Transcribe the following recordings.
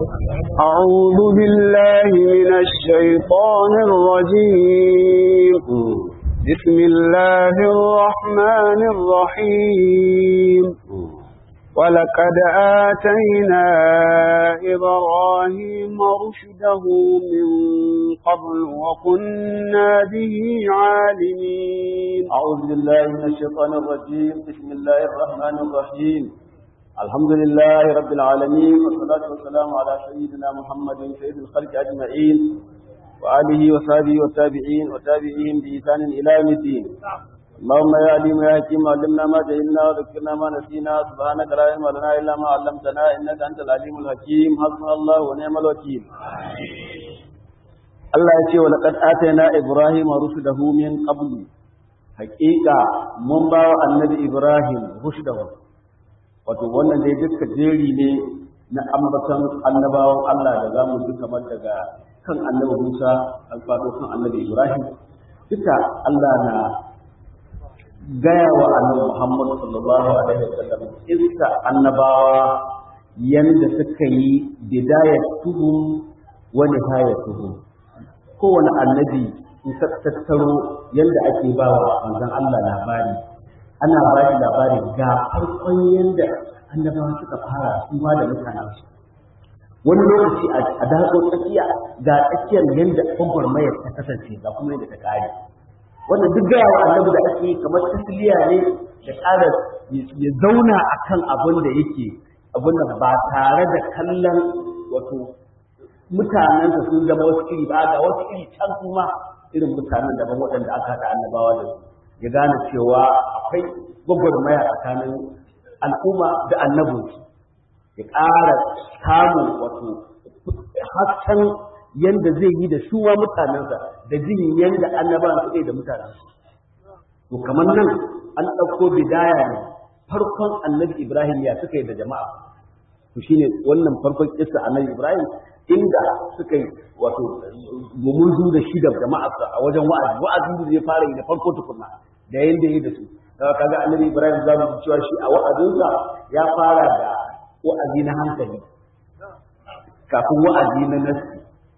أعوذ بالله من الشيطان الرجيم بسم الله الرحمن الرحيم ولقد آتينا إبراهيم رشده من قبل وكنا به عالمين أعوذ بالله من الشيطان الرجيم بسم الله الرحمن الرحيم الحمد لله رب العالمين والصلاة والسلام على سيدنا محمد سيد الخلق أجمعين وآله وصحبه والتابعين وتابعين بإحسان إلى يوم الدين اللهم يا عليم يا حكيم علمنا ما جهلنا وذكرنا ما نسينا سبحانك لا علم لنا إلا ما علمتنا إنك أنت العليم الحكيم حسبنا الله ونعم الوكيل Allah ya ce wa laqad atayna ibrahima rushdahu min qabl haqiqa mun ba wa annabi ibrahim rushdahu wato wannan dai duka jeri ne na ambaton annabawan Allah da zamu ji kamar daga kan annabi Musa alfado kan annabi Ibrahim duka Allah na gaya wa annabi Muhammad sallallahu alaihi wasallam iska annabawa yanda suka yi bidayatuhum wa nihayatuhum kowane annabi in ka tattaro yanda ake ba wa manzon Allah labari ana ba shi labari ga farkon yanda annabawa suka fara su ma da mutanen su wani lokaci a datso tsakiya ga tsakiyar yanda gwagwarmayar ta kasance ga kuma yadda ta kare wannan duk gaya wa annabi da ake kamar tasliya ne da ƙara ya zauna akan abin da yake abin da ba tare da kallon wato mutanen da sun zama wasu iri ba ga wasu iri can kuma irin mutanen daban waɗanda aka haɗa annabawa da su ya gane cewa akwai gwagwarmaya tsakanin al'umma da annabinsu ya ƙara samun wato hasken yanda zai yi da su ma mutanensa da jin yanda annabawan su da mutanensu to kamar nan an ɗauko bidaya ne farkon annabi ibrahim ya suka yi da jama'a to shine wannan farkon kissa annabi ibrahim inda suka yi wato gumurzu da shi da jama'arsa a wajen wa'azi wa'azi da zai fara yi da farko tukunna da yanda yi da su kaga annabi ibrahim za mu ji cewa shi a wa'azinsa ya fara da wa'azi na hankali kafin wa'azi na nasi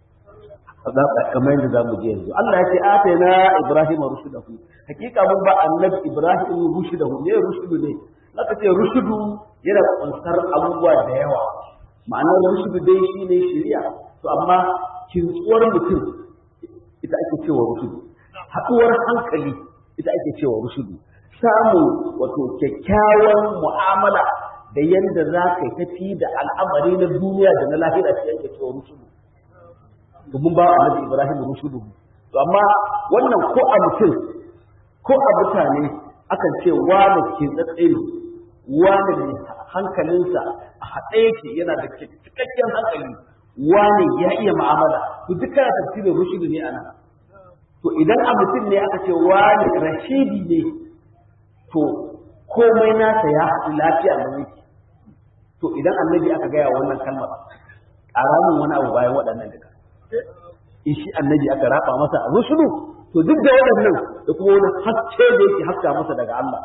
kamar yadda za mu ji yanzu Allah ya ce atayna ibrahim rushdahu hakika mun ba annabi ibrahim rushdahu ne rushdu ne aka ce rushdu yana kunsar abubuwa da yawa ma'anar rushdu dai shine shari'a to amma kintsuwar mutum ita ake cewa rushdu haɗuwar hankali ita ake cewa rushdu samun wato kyakkyawan mu'amala da yadda za ka tafi da al'amari na duniya da na lahira shi ake cewa rushdu domin ba annabi Ibrahim rushudu to amma wannan ko a mutum ko a mutane akan ce wani ke tsatse ne wani ne hankalinsa a haɗe yake yana da cikakken hankali wani ya iya mu'amala to duk kana tafsirin rushudu ne anan to idan a mutum ne aka ce wani rashidi ne to komai nasa ya haɗu lafiya da yake to idan annabi aka gaya wannan kalmar ƙaramin wani abu bayan waɗannan duka in shi annabi aka raba masa rusulu to duk da waɗannan da kuma wani haske da yake haska masa daga Allah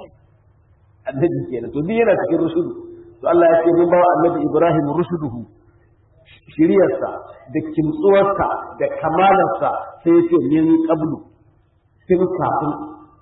annabi kenan to duk yana cikin rusulu to Allah ya ce mun ba annabi Ibrahim rusuluhu shiriyarsa da kimtsuwarsa da kamalarsa sai ya ce min qablu tun kafin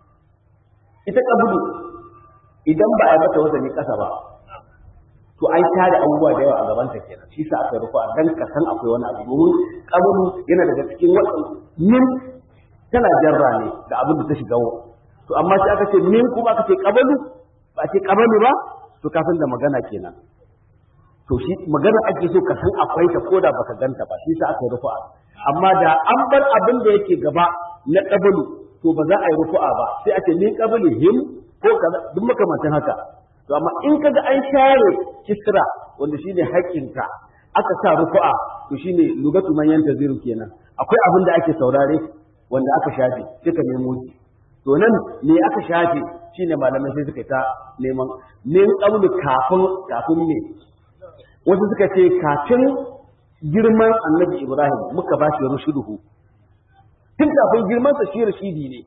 ita qablu idan ba a yi mata wazani kasa ba to an tare abubuwa da yawa a gaban ta kenan shi sa aka rufa dan ka san akwai wani abu domin kabulu yana daga cikin wadan min tana jarra ne da abin da ta shiga to amma sai aka ce min kuma aka ce kabalu ba ce kabalu ba to kafin da magana kenan to shi magana ake so ka san akwai ta koda baka ganta ba shi sa aka rufa amma da an bar abin da yake gaba na kabalu to ba za a yi rufu'a ba sai a ce min kabalu him ko kaza duk makamantan haka to amma in kaga an share kisra wanda shine haƙƙinka aka sa rufu'a to shine lugatu man yantaziru kenan akwai abin da ake saurare wanda aka shafe suka nemo shi to nan me aka shafe shine malamai sai suka ta neman min qawli kafin kafin me wasu suka ce kafin girman annabi ibrahim muka ba shi rushuduhu tun kafin girman sa shi rashidi ne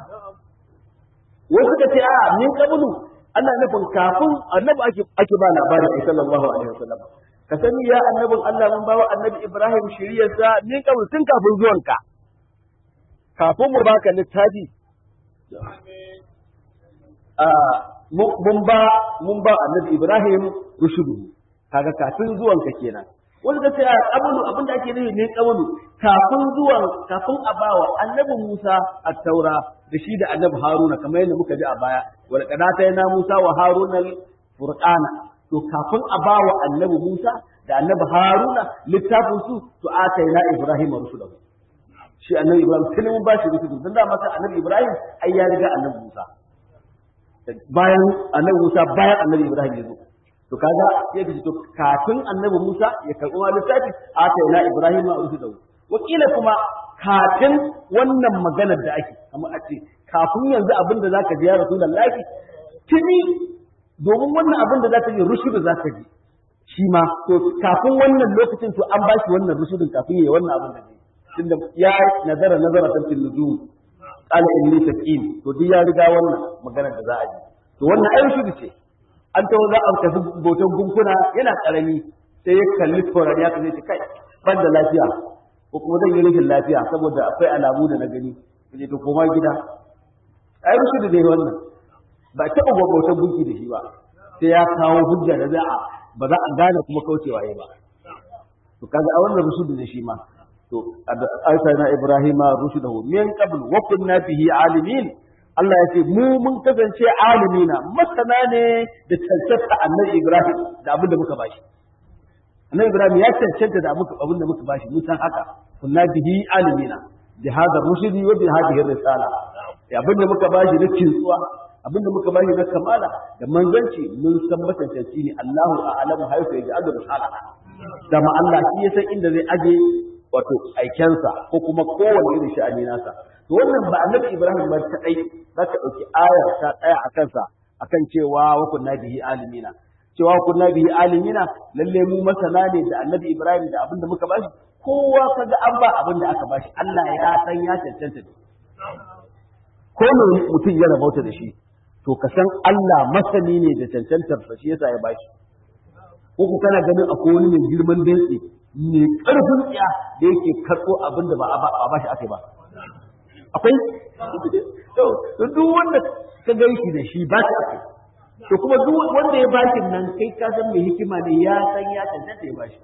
wasu suka ce a min qablu ana nufin kafin annabi ake ake ba labarin ai sallallahu alaihi wasallam ka sani ya annabin Allah mun bawa annabi Ibrahim shiriyarsa min kabul tun kafin zuwanka kafin mu baka littafi mun ba mun ba annabi Ibrahim rushudu kaga kafin zuwanka kenan wanda ta ce a kabulu abin da ake nufi ne kabulu kafin zuwan kafin a bawa annabi Musa a taura da shi da annabi Haruna kamar yadda muka ji a baya wal qadata yana Musa wa Haruna furqana to kafin a bawa annabi Musa da annabi Haruna littafin su to ataina Ibrahim rusulahu shi annabi Ibrahim tun mun ba shi rusulahu dan da maka annabi Ibrahim ai ya riga annabi Musa bayan annabi Musa bayan annabi Ibrahim ya zo to kaga sai ka to kafin annabi Musa ya karɓi wani littafi ataina Ibrahim rusulahu wakila kuma kafin wannan maganar da ake kamar a ce kafin yanzu abin da zaka ji ya Rasulullahi tuni domin wannan abin da zaka ji rushudu zaka ji shi ma to kafin wannan lokacin to an bashi wannan rushudin kafin yayi wannan abin da zai tunda ya nazara nazara tan fil nujum qala inni saqim to duk ya riga wannan maganar da za a ji to wannan ai rushudu ce an tawo za a tafi botan gunkuna yana karami sai ya kalli tsoron ya kace kai ban da lafiya ko kuma zan yi rashin lafiya saboda akwai alamu da na gani kaje to koma gida ai rushudu dai wannan ba taɓa gwagwautar gunki da shi ba sai ya kawo hujja da za a ba za a gane kuma kaucewa ya ba to kaga a wannan rushudu da shi ma to aisa na ibrahima rushudahu min qabl wa kunna bihi alimin Allah ya ce mu mun kasance alimina masana ne da cancanta annabi Ibrahim da abin da muka bashi annabi Ibrahim ya cancanta da abin da muka bashi mun san haka kunna bihi alimina bi hadha rushdi wa bi hadhihi risala abin da muka bashi na kintsuwa abin da muka bashi na kamala da manzanci mun san matantanci ne Allahu a'lamu haifa yaji adu risala da ma Allah shi ya san inda zai aje wato aikensa ko kuma kowanne irin sha'ani nasa to wannan ba annabi Ibrahim ba ta dai zaka dauki ayar ta tsaya a kansa akan cewa wa kunna bihi alimina cewa wa kunna bihi alimina lalle mu masana ne da annabi Ibrahim da abin da muka bashi kowa kaga an ba abin da aka bashi Allah ya san ya cancanta da ko me mutum ya rabauta da shi to ka san Allah masani ne da cancantar sa shi yasa ya bashi ko ku kana ganin akwai wani mai girman dantse mai karfin tsiya da yake karɓo abin da ba a ba shi aka ba akwai to duk wanda ka gan shi da shi ba shi aka to kuma duk wanda ya bashi nan kai ka san mai hikima ne ya san ya cancanta ya bashi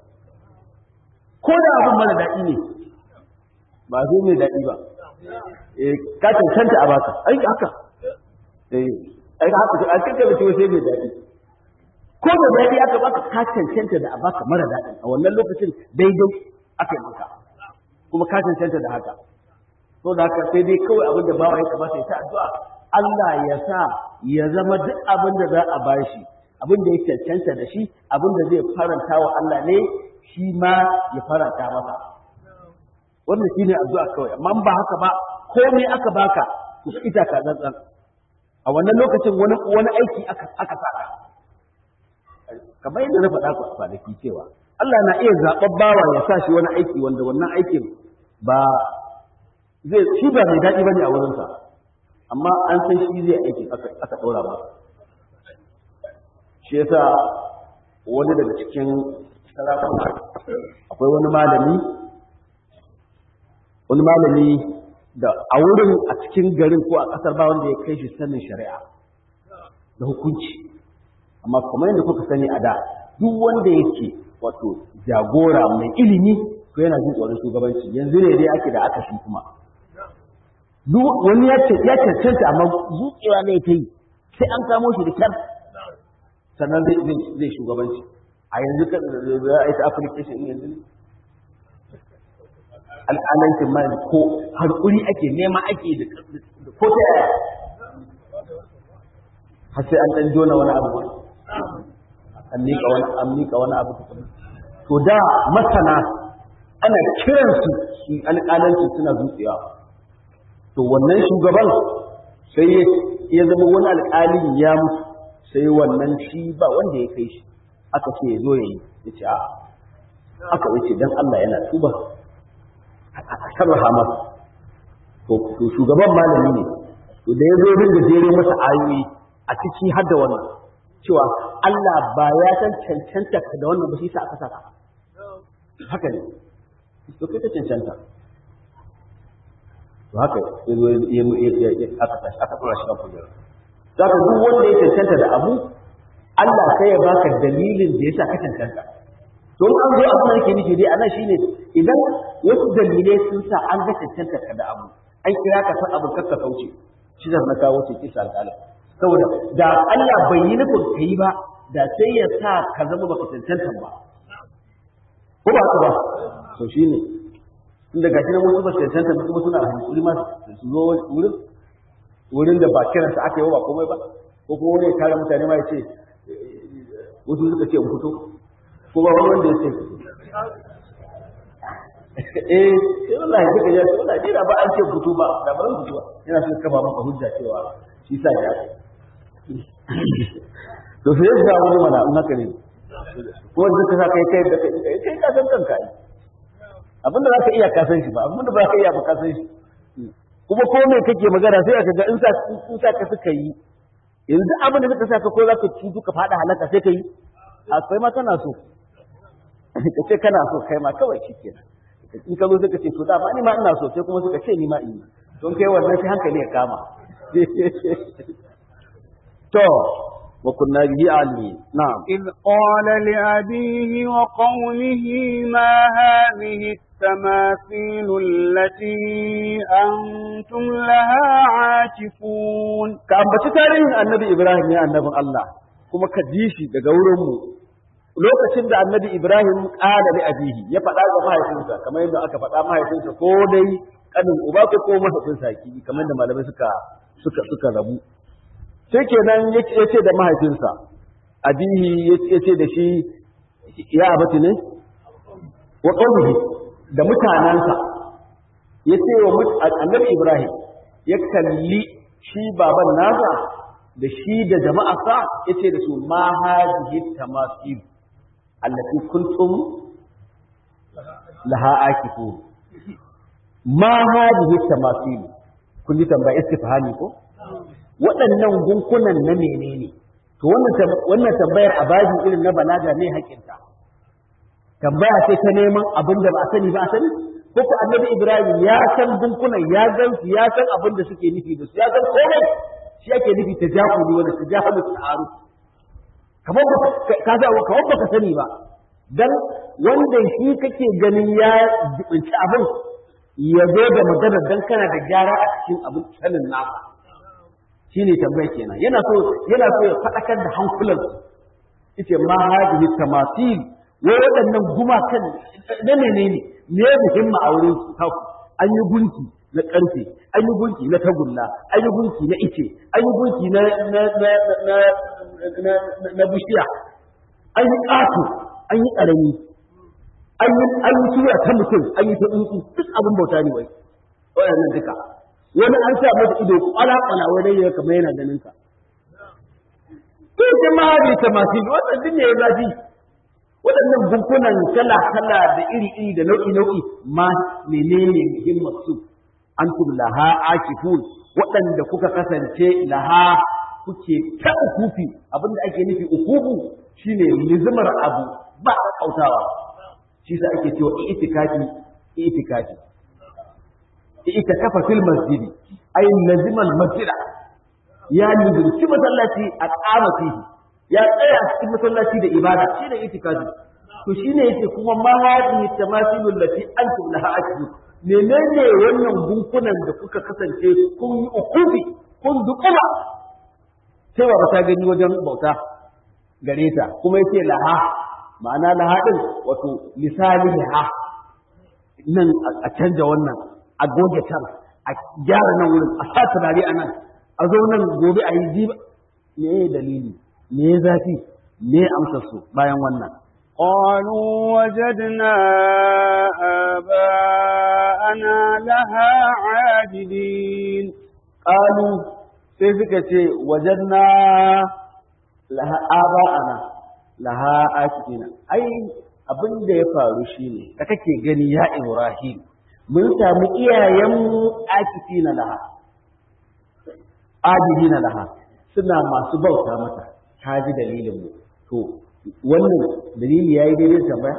ko da abin mara daɗi ne ba zai mai daɗi ba eh ka cancanta a baka ai haka eh ai haka a cikin da sai mai daɗi ko da daɗi aka baka ka cancanta da a baka mara daɗi a wannan lokacin daidai aka yi maka kuma ka cancanta da haka to da haka sai dai kawai abin da bawa ya kamata ya ta addu'a Allah ya sa ya zama duk abin da za a bashi abin da ya cancanta da shi abin da zai faranta wa Allah ne shi ma ya faranta masa wannan shine addu'a kawai amma ba haka ba komai aka baka to ita ka tsantsan a wannan lokacin wani wani aiki aka aka saka kamar yadda na faɗa ku a kwanaki cewa Allah na iya zaɓar bawa ya sa shi wani aiki wanda wannan aikin ba zai shi ba mai daɗi bane a wurinsa amma an san shi zai aiki aka ɗora ba shi yasa wani daga cikin sarakuna akwai wani malami wani malami da a wurin a cikin garin ko a ƙasar ba wanda ya kai shi sanin shari'a da hukunci amma kamar yadda kuka sani a da duk wanda yake wato jagora mai ilimi to yana jin tsoron shugabanci yanzu ne dai ake da aka shi kuma wani ya cancanta amma zuƙewa ne ta yi sai an kamo shi da kyar sannan zai shugabanci a yanzu ka za a yi ta application yanzu ne al'alancin ma ko harkuri ake nema ake da ko ta yaya har sai an ɗan jona wani abu an miƙa wani an miƙa wani abu to da masana ana kiransu su alƙalanci suna zuciya to wannan shugaban sai ya zama wani alƙalin ya mutu sai wannan shi ba wanda ya kai shi aka ce ya zo ya yi ya ce a aka wuce don Allah yana tuba a sarrafa masa to shugaban malami ne to da ya zo ringa jere masa ayoyi a ciki har da wannan cewa Allah ba ya san cancanta ka da wannan ba shi sa aka saka haka ne to kai ta cancanta to haka ya zo aka tashi aka tura shi kan kujera za ka duk wanda ya cancanta da abu Allah sai ya baka dalilin da yasa ka cancanta to an zo abin da yake nufi dai anan shine idan wasu dalilai sun sa an ga cancanta ka da abu an kira ka san abin kakka kauce shi da na kawo ce kisa alƙalin saboda da Allah bai yi nufin ka yi ba da sai ya sa ka zama baka cancanta ba ko ba ka ba to shine inda gashi nan wasu ba su cancanta ba kuma suna hankuri ma su zo wurin wurin da ba kiransa aka yi ba komai ba ko kuma wani ya kare mutane ma ya ce wasu suka ce in fito ko ba wani wanda ya ce eh sai wallahi duka ya ce wallahi dai ba an ce fito ba da ba zan fito ba yana so kafa maka hujja cewa shi sa ya to sai ya ga wani mana in haka ne ko wanda ka sa kai kai da kai kai ka san kanka ai abinda za ka iya ka san shi ba abinda ba ka iya ba ka san shi kuma ko me kake magana sai aka ga in sa in sa ka suka yi yanzu abin da suka sa ka ko za ka ci duka fada halaka sai ka yi a kai ma kana so ka ce kana so kai ma kawai shikenan in ka zo suka ce to da ma ni ma ina so sai kuma suka ce ni ma in yi don kai wannan sai hankali ya kama to wa kunna bihi alimin na'am إذ قال لأبيه وقومه ما هذه التماثيل التي أنتم لها عاكفون ka ambaci tarihin annabi Ibrahim ya annabin Allah kuma ka ji shi daga wurin mu lokacin da annabi Ibrahim ƙala li abihi ya faɗa ga mahaifinsa kamar yadda aka faɗa mahaifinsa ko dai kanin uba ko ko mahaifinsa ki kamar da malamai suka suka suka rabu sai kenan ya ce da mahaifinsa abihi ya ce da shi ya abati ne wa qawmihi da mutanansa ya ce wa annabi Ibrahim ya kalli shi baban nasa da shi da jama'arsa ya ce da su ma hadhihi tamasil allati kuntum laha akifu ma hadhihi tamasil kun ji tambaya istifhami ko waɗannan gunkunan na menene to wannan wannan tambayar a baji irin na balaga ne hakinta tambaya sai ta neman abin da ba a sani ba a sani ko ko annabi ibrahim ya san gunkunan ya gan su ya san abin da suke nufi da su ya san komai shi ake nufi ta jakuli wanda ta jahalu ta'aruf kamar ka za kamar baka sani ba dan wanda shi kake ganin ya jibinci abin ya zo da magana dan kana da gyara a cikin abin sanin nasa shine tambaya kenan yana so yana so ya fadakar da hankulan yace ma hadihi tamasil wai waɗannan gumakan na menene ne muhimma a wurin su an yi gunki na ƙarfe an yi gunki na tagulla an yi gunki na ice an yi gunki na na na na na na bishiya an yi ƙato an yi ƙarami an yi an yi tura ta mutum an yi ta tsuntsu duk abin bauta ne wai waɗannan duka wani an sa mata ido kwala kwala wai dai kamar yana ganin ka to jama'a da ta masu wannan duk ne ya zafi waɗannan gunkunan kala kala da iri iri da nau'i nau'i ma menene muhimmar su antum laha akifun waɗanda kuka kasance laha kuke ta ukufi abinda ake nufi ukufu shine nizimar abu ba kautawa shi sa ake cewa itikafi itikafi itikafa fil masjidi ay lazimal masjida ya nizimci masallaci a kama fihi ya tsaya cikin masallaci da ibada shi ne itikafi to shine yake kuma ma hadi tamasilul lati antum laha akifun menene wannan gunkunan da kuka kasance kun yi ukufi kun dukuma sai ba ta gani wajen bauta gare ta kuma yace laha ma'ana laha din wato misali laha nan a canja wannan a goge can a gyara nan wurin a sa turare a nan a zo nan gobe a yi jiba me dalili me zafi me amsar su bayan wannan قالوا وجدنا آباءنا لها عابدين qalu sai suka ce wajanna laha aba'ana laha akifina ai abin da ya faru shine da kake gani ya Ibrahim mun samu iyayenmu akifina laha abidina laha suna masu bauta mata ka ji dalilin mu to wannan dalili yayi daidai da tambaya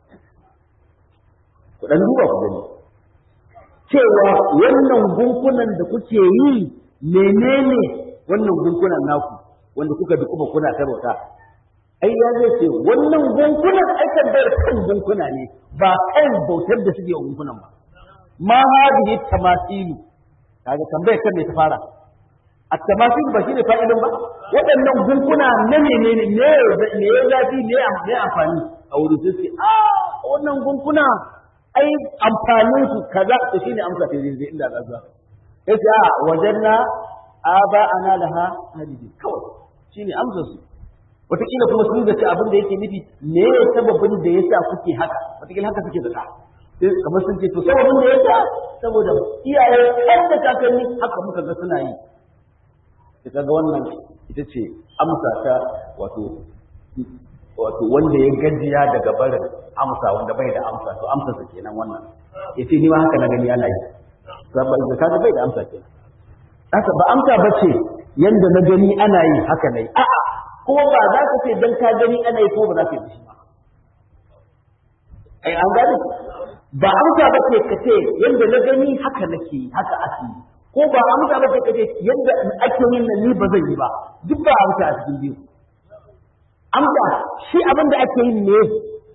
ku dan duba ku gani cewa wannan gunkunan da kuke yi menene wannan gunkunan naku wanda kuka bi kuma kuna tarwata ai ya zai ce wannan gunkunan ai tabbar kan gunkuna ne ba kan bautar da suke gunkunan ba ma hadihi tamasilu kaga tambayar kan ne ta fara a tamasilu ba shine fa'ilin ba waɗannan gunkuna na menene ne ne ya zafi ne ne amfani a wurin sai a wannan gunkuna ai amfanin su kaza to shine amsa ta zai inda za zuwa yace a wajanna aba ana laha hadidi kawai shine amsa su wataƙila kuma sun zaci abin da yake nufi me ya sababin da ya sa kuke haka wataƙila haka suke zata sai kamar sun ce to sababin da ya sa saboda iyaye kan da kakanni haka muka ga suna yi ita ga wannan ita ce amsa ta wato wato wanda ya gajiya daga barin amsa wanda bai da amsa to amsa sa kenan wannan yace ni ma haka na gani ana yi saboda kaga bai da amsa kenan haka ba amsa bace yanda na gani ana yi haka nayi a'a kuma ba za ka ce dan ka gani ana yi ko ba za ka yi shi ba ai an gani ba amsa bace ka ce yanda na gani haka nake haka ake yi ko ba amsa bace ka ce yanda ake yin nan ni ba zan yi ba duk ba amsa a cikin biyu amsa shi abin da ake yin ne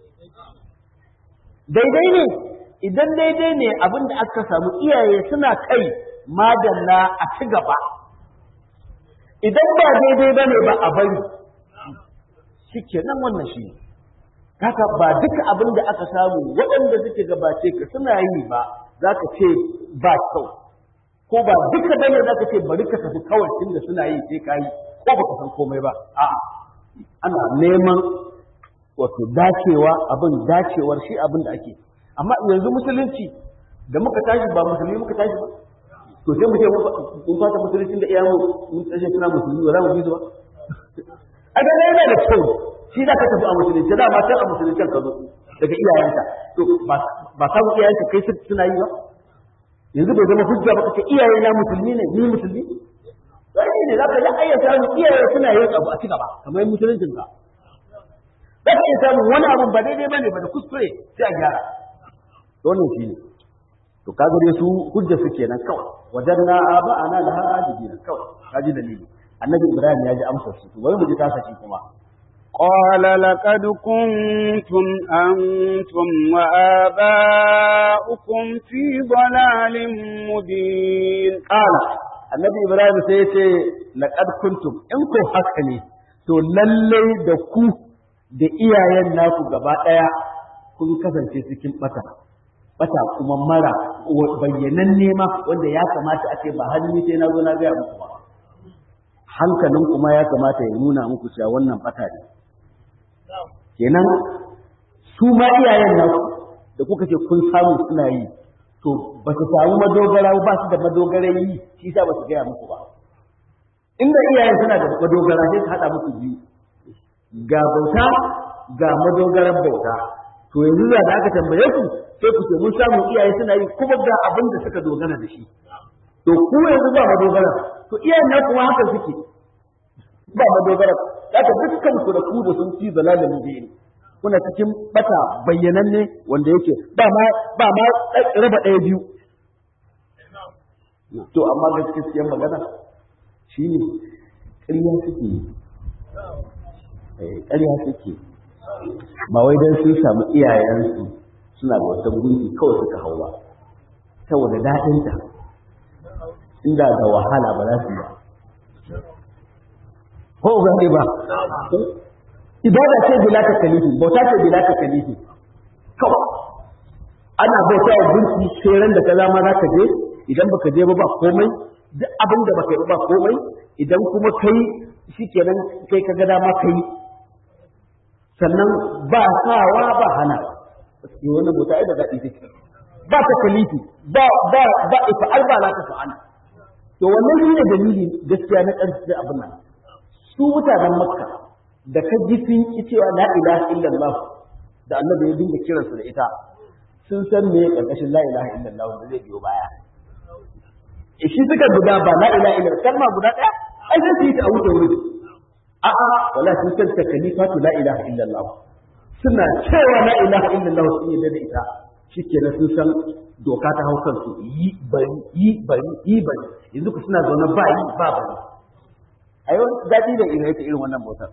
daidai ne idan daidai ne abin da aka samu iyaye suna kai madalla a ci gaba idan ba daidai ba ne ba a bari shi kenan wannan shi haka ba duka abin da aka samu waɗanda suke gabace ka suna yi ba za ka ce ba kyau ko ba duka bane za ka ce bari ka tafi kawai tunda suna yi sai ka yi ko ba ka san komai ba a'a ana neman wato dacewa abin dacewar shi abin da ake amma yanzu musulunci da muka tashi ba musulmi muka tashi ba to sai mu ce mun fata musulunci da iyamu mun tashi suna musulmi ba za mu bi su ba a ga yana da kyau shi za ka tafi a musulunci da ma a musulunci ka zo daga iyayenka to ba samu iyayenka kai suna yi ba yanzu bai zama hujja ba kace iyaye na musulmi ne ni musulmi sai ne za ka ga ayyata mu iyaye suna yin abu a ci gaba kamar musuluncin ka za ka iya samun wani abu ba daidai bane ba da kuskure sai a gyara wannan shi ne to kaga dai su hujja su kenan kawai wajanna aba ana da har ajibina kawai kaji dalili annabi ibrahim ya ji amsar su to bari mu ji tasa shi kuma قال لقد كنتم أنتم وآباؤكم في ضلال مبين قال annabi ibrahim sai ya ce laqad kuntum in ko haka ne to lallai da ku da iyayen naku gaba daya kun kasance cikin bata bata kuma mara bayyanan nema wanda ya kamata a ce ba hannu sai na zo na gaya muku ba hankalin kuma ya kamata ya nuna muku cewa wannan bata ne kenan su ma iyayen naku da kuka ce kun samu suna yi to ba su samu madogara ba su da madogaran yi shi sa ba su gaya muku ba inda iyayen suna da madogara sai su haɗa muku biyu ga bauta ga madogaran bauta to yanzu da aka tambaye ku sai ku ce mun samu iyaye suna yi kuma ga abin da suka dogara da shi to ku yanzu ba madogara to iyayen na kuma haka suke ba madogara haka dukkan ku da ku da sun ci zalalin biyu kuna cikin bata bayyananne wanda yake ba ma ba ma raba ɗaya biyu to amma gaskiyar magana shine ƙarya suke yi ƙarya suke ba wai don sun samu iyayensu suna da wata gunki kawai suka hau ba saboda daɗinta inda da wahala ba za su yi ba ko ga ba ibada ce bila ta kalifi bauta ce bila ta kalifi kawai ana bauta wa gunki sai da kaza ma za ka je idan baka je ba ba komai duk abin da baka yi ba komai idan kuma kai shikenan kai ka ga dama kai sannan ba sawa ba hana sai wannan bauta ai da daɗi take ba ta kalifi ba ba ba ifa'al ba la ta fa'al to wannan shine dalili gaskiya na ƙarshe abin nan su mutanen makka da ka ji sun ki cewa la ilaha illallah da annabi ya dinga kiransu da ita sun san me karkashin la ilaha illallah da zai biyo baya shi suka guda ba la ilaha illallah kalma guda daya ai sai su yi ta a wuce wuri a'a wala sun kanta kalifatu la ilaha illallah suna cewa la ilaha illallah sun yi da ita shikenan sun san doka ta hau kansu yi bari yi bari yi bari yanzu ku suna zaune ba yi ba bari a yau daɗi da ina ita irin wannan bautar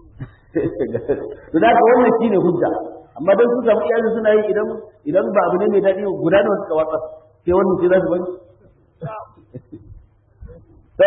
to da haka wannan shine hujja amma dan su samu iyali suna yi idan idan ba abu ne mai daɗi guda da suka watsa sai wannan ce za su bari to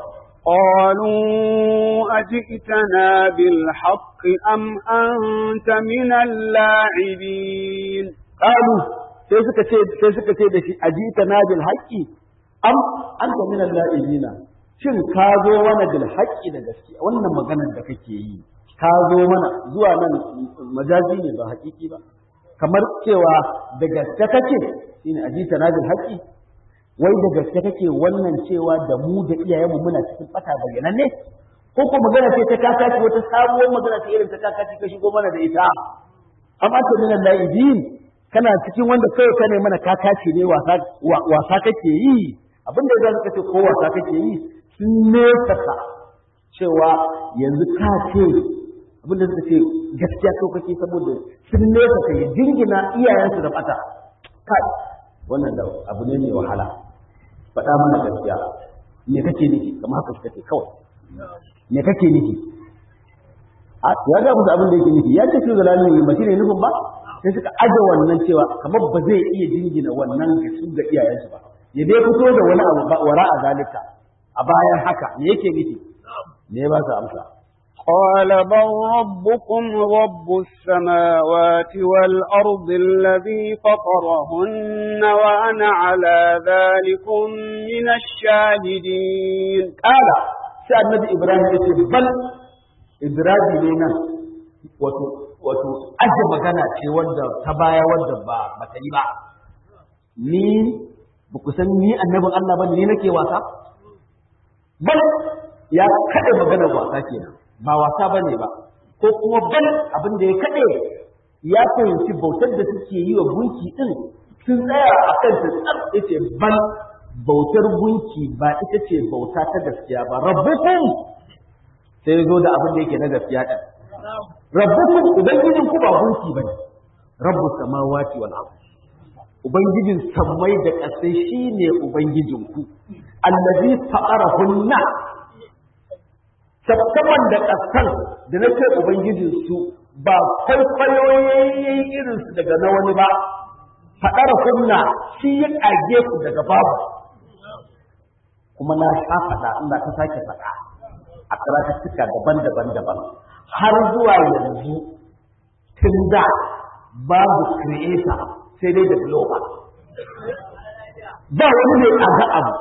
قالوا أجئتنا بالحق أم أنت من اللاعبين qalu sai suka ce sai suka ce da shi ajita na bil haqqi am anta min al-la'ibina shin ka zo mana bil haqqi da gaskiya wannan maganar da kake yi ka zo mana zuwa nan majazi ne ba haƙiƙi ba kamar cewa da gaske kake shine ajita na bil haqqi wai da gaske kake wannan cewa da mu da iyayenmu muna cikin fata bayyanan ne ko ko magana ce ta kakaci wata sabuwar magana ce irin ta kakaci ka shigo mana da ita amma ta min al-la'ibin kana cikin wanda kawai ka ne mana kakaci ne wasa wasa kake yi abin da zaka ce ko wasa kake yi sun nesa ka cewa yanzu ka ce abin da suka ce gaskiya ko kake saboda sun nesa ka yi jingina iyayensu da fata kai wannan da abu ne mai wahala faɗa mana gaskiya me kake nufi kamar haka suka ce kawai me kake nufi ya ga musu abin da yake nufi ya ce su zalalin yi ba shi ne nufin ba sai suka aje wannan cewa kamar ba zai iya jingina wannan ga su ga iyayensu ba ya dai fito da wani abu ba wara a zalika a bayan haka me yake nufi ne ba su amsa قال بل ربكم رب السماوات والأرض الذي فطرهن وأنا على ذلك من الشاهدين قال sai annabi Ibrahim ya ce bal Ibrahim ne nan wato wato aje magana ce wanda ta baya wanda ba ba ta yi ba ni ba ku san ni annabin Allah ba ni nake wasa bal ya kada magana wasa kenan ba wasa bane ba ko kuma bal abin da ya kade ya fahimci bautar da suke yi wa gunki din sun tsaya a kan ta tsar yace bal bautar gunki ba ita ce bauta ta gaskiya ba rabbukum sai zo da abin da yake na gaskiya din rabbukum ubangijin ku ba gunki bane rabbu samawati wal ard ubangijin sammai da ƙasai shine ubangijin ku allazi fa'arahunna sattaman da ƙasan da na ce ubangijin su ba kwaikwayoyin irin su daga na wani ba fa'arahunna shi ya ƙage ku daga babu kuma na sha faɗa Allah ta sake faɗa a karatuttuka daban-daban daban har zuwa yanzu tun da babu creator sai dai developer ba wani mai kaga abu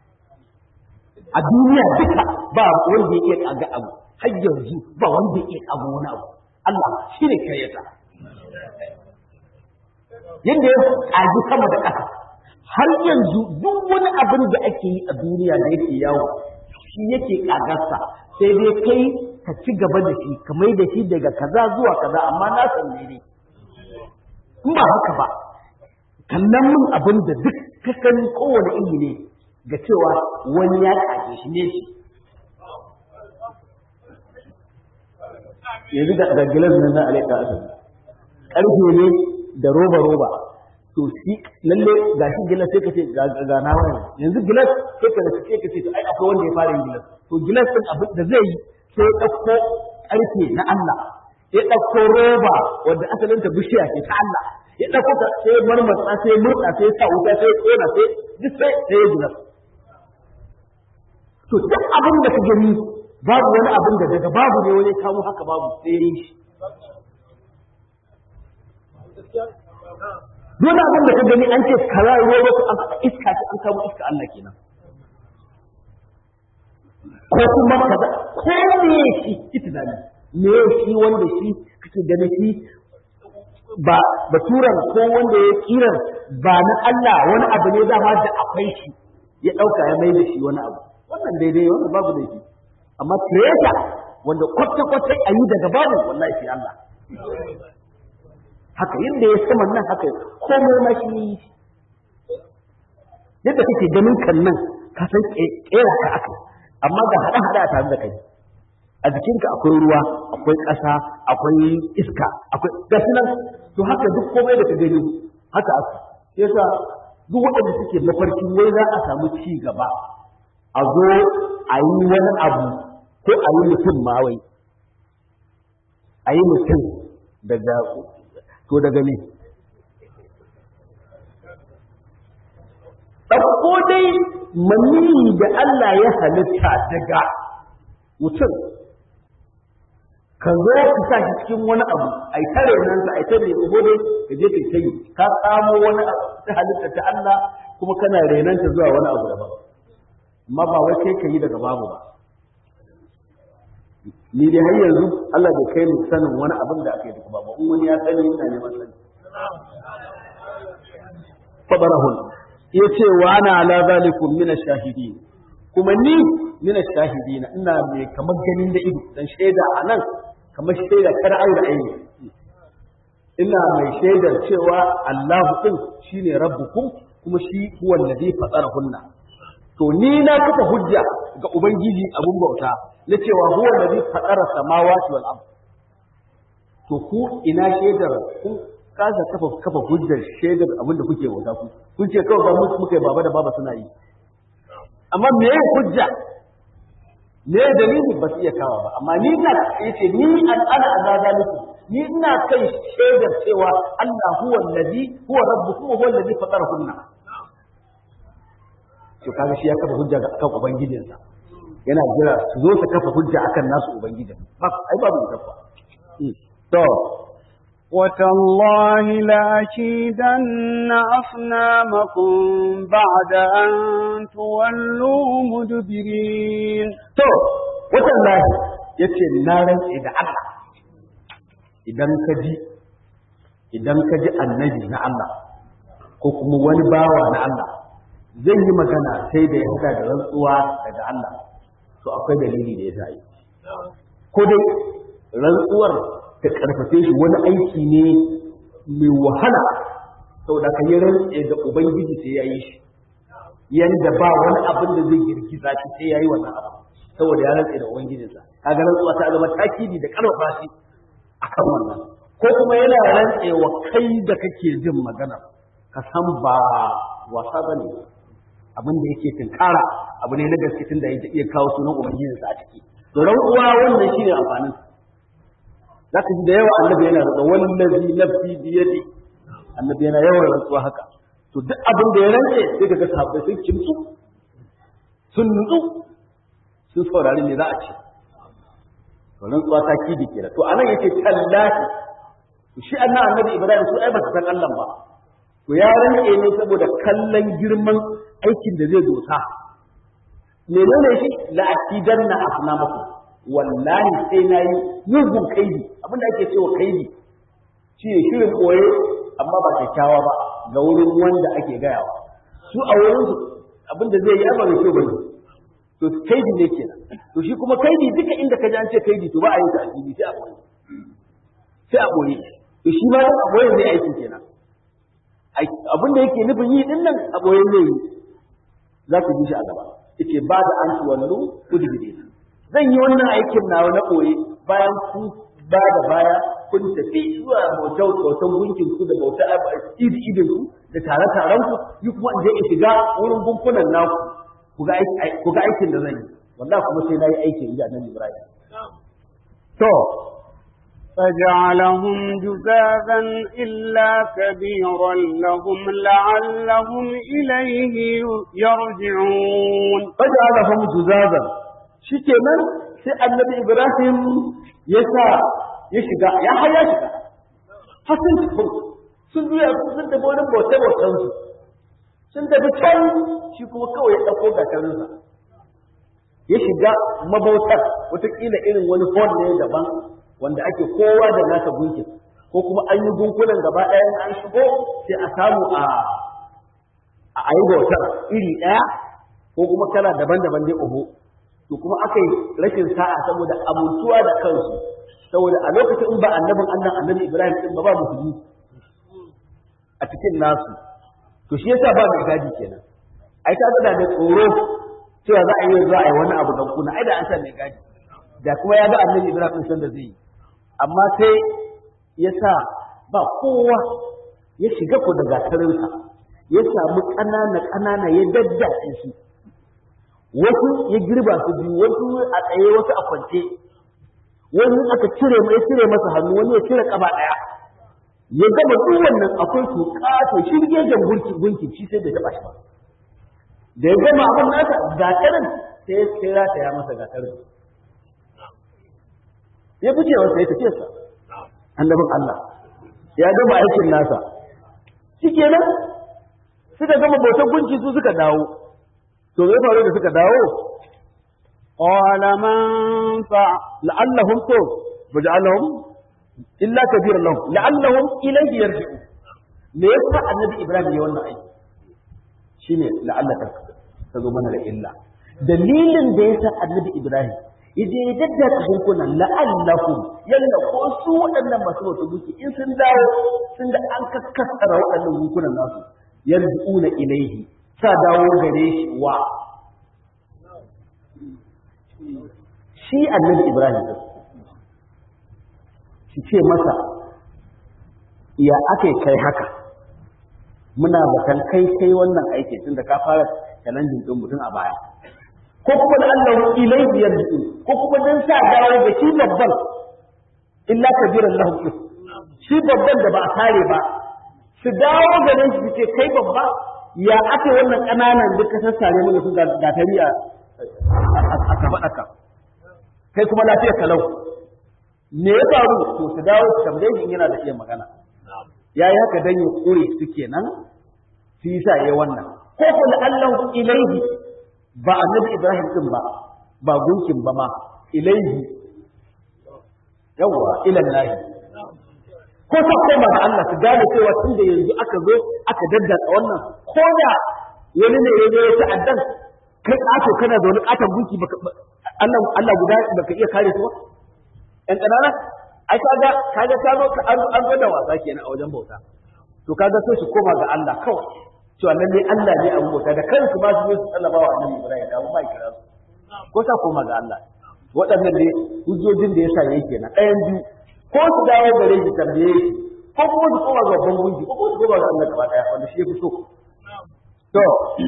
a duniya duka ba wanda ya iya kaga abu har yanzu ba wanda ya iya kaga wani abu Allah shi ne creator yadda ya kaji sama da ƙasa har yanzu duk wani abin da ake yi a duniya da yake yawo shi yake kagarsa sai dai kai ka ci gaba da shi ka mai da shi daga kaza zuwa kaza amma na san ne in ba haka ba kallon min abin da duk ka sani kowane iri ne ga cewa wani ya kage shi ne shi yanzu da gilas nan na alaika asali ƙarfe ne da roba roba to shi lalle ga shi gilas sai ka ce ga na wani yanzu gilas sai ka sai ka ce ai akwai wanda ya fara yin gilas to gilas din abin da zai yi sai ya ɗauko ƙarfe na Allah ya ɗauko roba wanda asalin ta bishiya ce ta Allah ya ɗauko ta sai ya marmatsa sai ya murɗa sai ya sa wuta sai ya ƙona sai duk sai sai ya gilas to duk abin da ka gani babu wani abin da daga babu ne wani kamo haka babu sai ya yi shi Dole abin da ka gani an ce kaza ruwa wasu an faɗa iska ce an kamo iska Allah kenan. Ko kuma kaza ko me shi ita da me shi wanda shi kake gani shi ba baturan ko wanda ya kiran ba na Allah wani abu ne dama da akwai shi ya ɗauka ya mai da shi wani abu wannan daidai wannan babu da shi amma creator wanda kwata-kwata a yi daga babu wallahi shi Allah haka yadda ya sama nan haka komai ma shi yi yadda kake ganin kan nan ka san kera ka aka amma ga hada hada tare da kai a jikinka akwai ruwa akwai ƙasa akwai iska akwai gasu nan to haka duk komai da ka gani haka aka sai yasa duk waɗanda suke mafarki wai za a samu ci gaba a zo a yi wani abu ko a yi mutum ma wai a yi mutum daga to daga ne ɗauko dai maniyi da Allah ya halitta daga mutum ka zo ka sa shi cikin wani abu ai tare nan sa ai tare ko dai ka je kai tayi ka samu wani abu ta halitta ta Allah kuma kana renanta zuwa wani abu daban amma ba wai kai kai daga babu ba ni dai har yanzu Allah bai kai ni sanin wani abin da aka yi daga babu in wani ya sani ina neman sani fadarahun yace wa ana ala zalikum min ash-shahidin kuma ni min ash-shahidin ina mai kamar ganin da ido dan shaida anan kamar shaida kar aure aini ina mai shaidar cewa Allahu din shine rabbukum kuma shi huwa alladhi fatarahunna to ni na kafa hujja ga ubangiji abun bauta na cewa huwa alladhi fatara samawati wal ard to ku ina shaidar ku kasa kafa kafa hujjar shaidar abin da kuke bauta ku kun ce kawai ba musu muka baba da baba suna yi amma me ya hujja me ya dalili ba su iya kawa ba amma ni na yace ni an ana azaba muku ni ina kai shaidar cewa Allah huwa allazi huwa rabbukum huwa allazi fatarahunna to kaga shi ya kafa hujja ga kan ubangijinsa yana jira su zo su kafa hujja akan nasu ubangijin ba ai babu kafa to وتالله لأكيدن أصنامكم بعد أن تولوا مدبرين to watallahi yace na rantse da Allah idan ka ji idan ka ji annabi na Allah ko kuma wani bawa na Allah zai yi magana sai da ya hada da rantsuwa daga Allah to akwai dalili da ya sa yi ko dai rantsuwar ta karfafe shi wani aiki ne mai wahala saboda ka yi rantse da ubangiji sai ya yi shi yanda ba wani abin da zai girgiza shi sai ya yi wannan abu saboda ya rantse da ubangijinsa kaga rantsuwa ta zama takidi da karfafa shi akan wannan ko kuma yana rantsewa kai da kake jin magana ka san ba wasa bane abin da yake tinkara abu ne na gaske tun da ya iya kawo sunan ubangijinsa a ciki to rantsuwa wannan shine amfanin za ka ji da yawa annabi yana da wallazi nafsi biyadi annabi yana yawan rantsuwa haka to duk abin da ya rantse sai kaga sahabbai sun kimtsu sun nutsu sun saurari me za a ce to rantsuwa ta kidi kenan to anan yake tallahi to shi annan annabi ibrahim su ai ba su san Allah ba to ya rantse ne saboda kallon girman aikin da zai dosa menene shi la akidanna asnamakum wallahi sai na yi mugun kaidi abinda ake cewa kaidi shi ne shirin koye amma ba kyakkyawa ba ga wurin wanda ake gayawa su a wurin su abinda zai yi amma kyau bane to kaidi ne kenan to shi kuma kaidi duka inda ka ji an ce kaidi to ba a yi ta asiri sai a boye sai a boye to shi ma a boye zai aiki kenan abinda yake nufin yi din nan a boye zai yi za ku ji shi a gaba yace ba da an tuwallu udbirina zan yi wannan aikin nawa na ɓoye bayan kun ba da baya kun tafi zuwa bautar bautan gunkin ku da bautar idi idin ku da tare taren ku yi kuma in je in shiga wurin gunkunan naku ku ga aikin da zan yi wallahi kuma sai na yi aikin inji annabi Ibrahim to فجعلهم جزازا إلا كبيرا لهم لعلهم إليه يرجعون فجعلهم جزازا shi kenan sai annabi Ibrahim ya sa ya shiga ya haya shiga hasin sun juya sun tafi wani bauta bautan su sun tafi can shi kuma kawai ya ɗauko gatarinsa ya shiga mabautar wataƙila irin wani hall ne daban wanda ake kowa da nasa gunkin ko kuma an yi gunkunan gaba ɗaya an shigo sai a samu a a yi bautar iri ɗaya ko kuma kala daban-daban dai oho to kuma aka yi rashin sa'a saboda amintuwa da kansu saboda a lokacin in ba annabin annan annabi Ibrahim din ba ba musulmi a cikin nasu to shi yasa ba mai gadi kenan ai ta da da tsoro cewa za a yi za a yi wani abu dan kuna ai da an sa mai gadi da kuma ya ga annabi Ibrahim san da zai yi amma sai ya sa ba kowa ya shiga ko da gatarinsa ya samu ƙanana ƙanana ya daddace su wasu ya girba su biyu wasu a tsaye wasu a kwance wani aka cire mai cire masa hannu wani ya cire kaba ɗaya ya gama duk wannan akwai su ƙato shirgegen gunki gunki shi sai bai taɓa shi ba da ya gama abin nasa gatarin sai ya kira ta ya masa gatarin ya fice wasa ya tafiya sa annabin Allah ya gama aikin nasa shikenan suka gama bautar gunki su suka dawo to me faru da suka dawo قال من فعل la'allahum to baja'alahum illa kabiran lahum la'allahum ilayhi yarji'u me yasa annabi ibrahim ya wannan aiki shine la'allaka ta zo mana da illa dalilin da yasa annabi ibrahim yaje ya daddaka hunkunan la'allahum yalla ko su waɗannan masu wata duki in sun dawo sun da an kakkasara waɗannan hunkunan nasu yarji'una ilayhi sa dawo gare shi wa shi annabi ibrahim shi ce masa ya aka kai haka muna bakan kai kai wannan aiki tun da ka fara challenging din mutum a baya ko kuma da Allah ilaihi yarju ko kuma dan sa dawo ga shi babban illa kabiran lahu shi babban da ba a kare ba su dawo garin su ce kai babba ya ake wannan kananan duka sassare mana su gatari a a kafaɗaka kai kuma lafiyar kalau me ya faru to su dawo su tambaye shi yana da iya magana ya yi haka dan ya kure su kenan su yi sa ya wannan ko kuma Allah ilaihi ba annabi Ibrahim din ba ba gunkin ba ma ilaihi yawwa ila lahi ko ta koma da Allah su gane cewa tun da yanzu aka zo aka daddaka wannan ko da wani ne ya zo ya ta'addan kai ƙato kana da wani ƙaton gunki Allah Allah guda baka iya kare su ba ƴan ƙanana ai kaga kaga ta zo ka an zo da wasa kenan a wajen bauta to kaga so su koma ga Allah kawai cewa lalle Allah ne abin bauta da kansu ba su su sallama wa Annabi Ibrahim da ba kira su ko ta koma ga Allah waɗannan ne hujjojin da yasa yake na ɗayan biyu ko su dawo gare shi tambaye shi ko kuma su koma ga babban gunki ko kuma su koma ga Allah gaba ɗaya wanda shi ya fi so to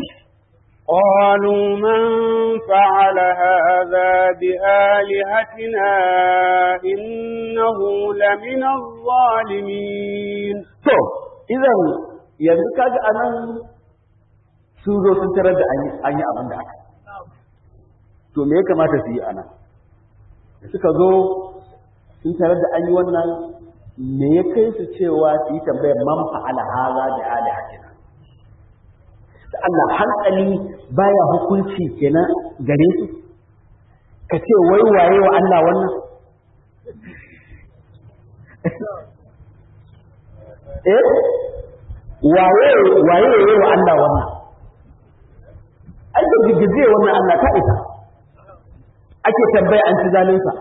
قالوا من فعل هذا بآلهتنا إنه لمن الظالمين to idan yanzu kaga anan sun zo sun tarar da an yi abin da aka to me ya kamata su yi anan da suka zo sun tarar da an yi wannan me ya kai su cewa su yi tambayar man fa'ala haza da alihatina da Allah hankali baya hukunci kenan gare su ka ce wai waye wa Allah wannan eh waye waye waye wa Allah wannan ai da gigize wannan Allah ta isa ake tambaya an ci zalinsa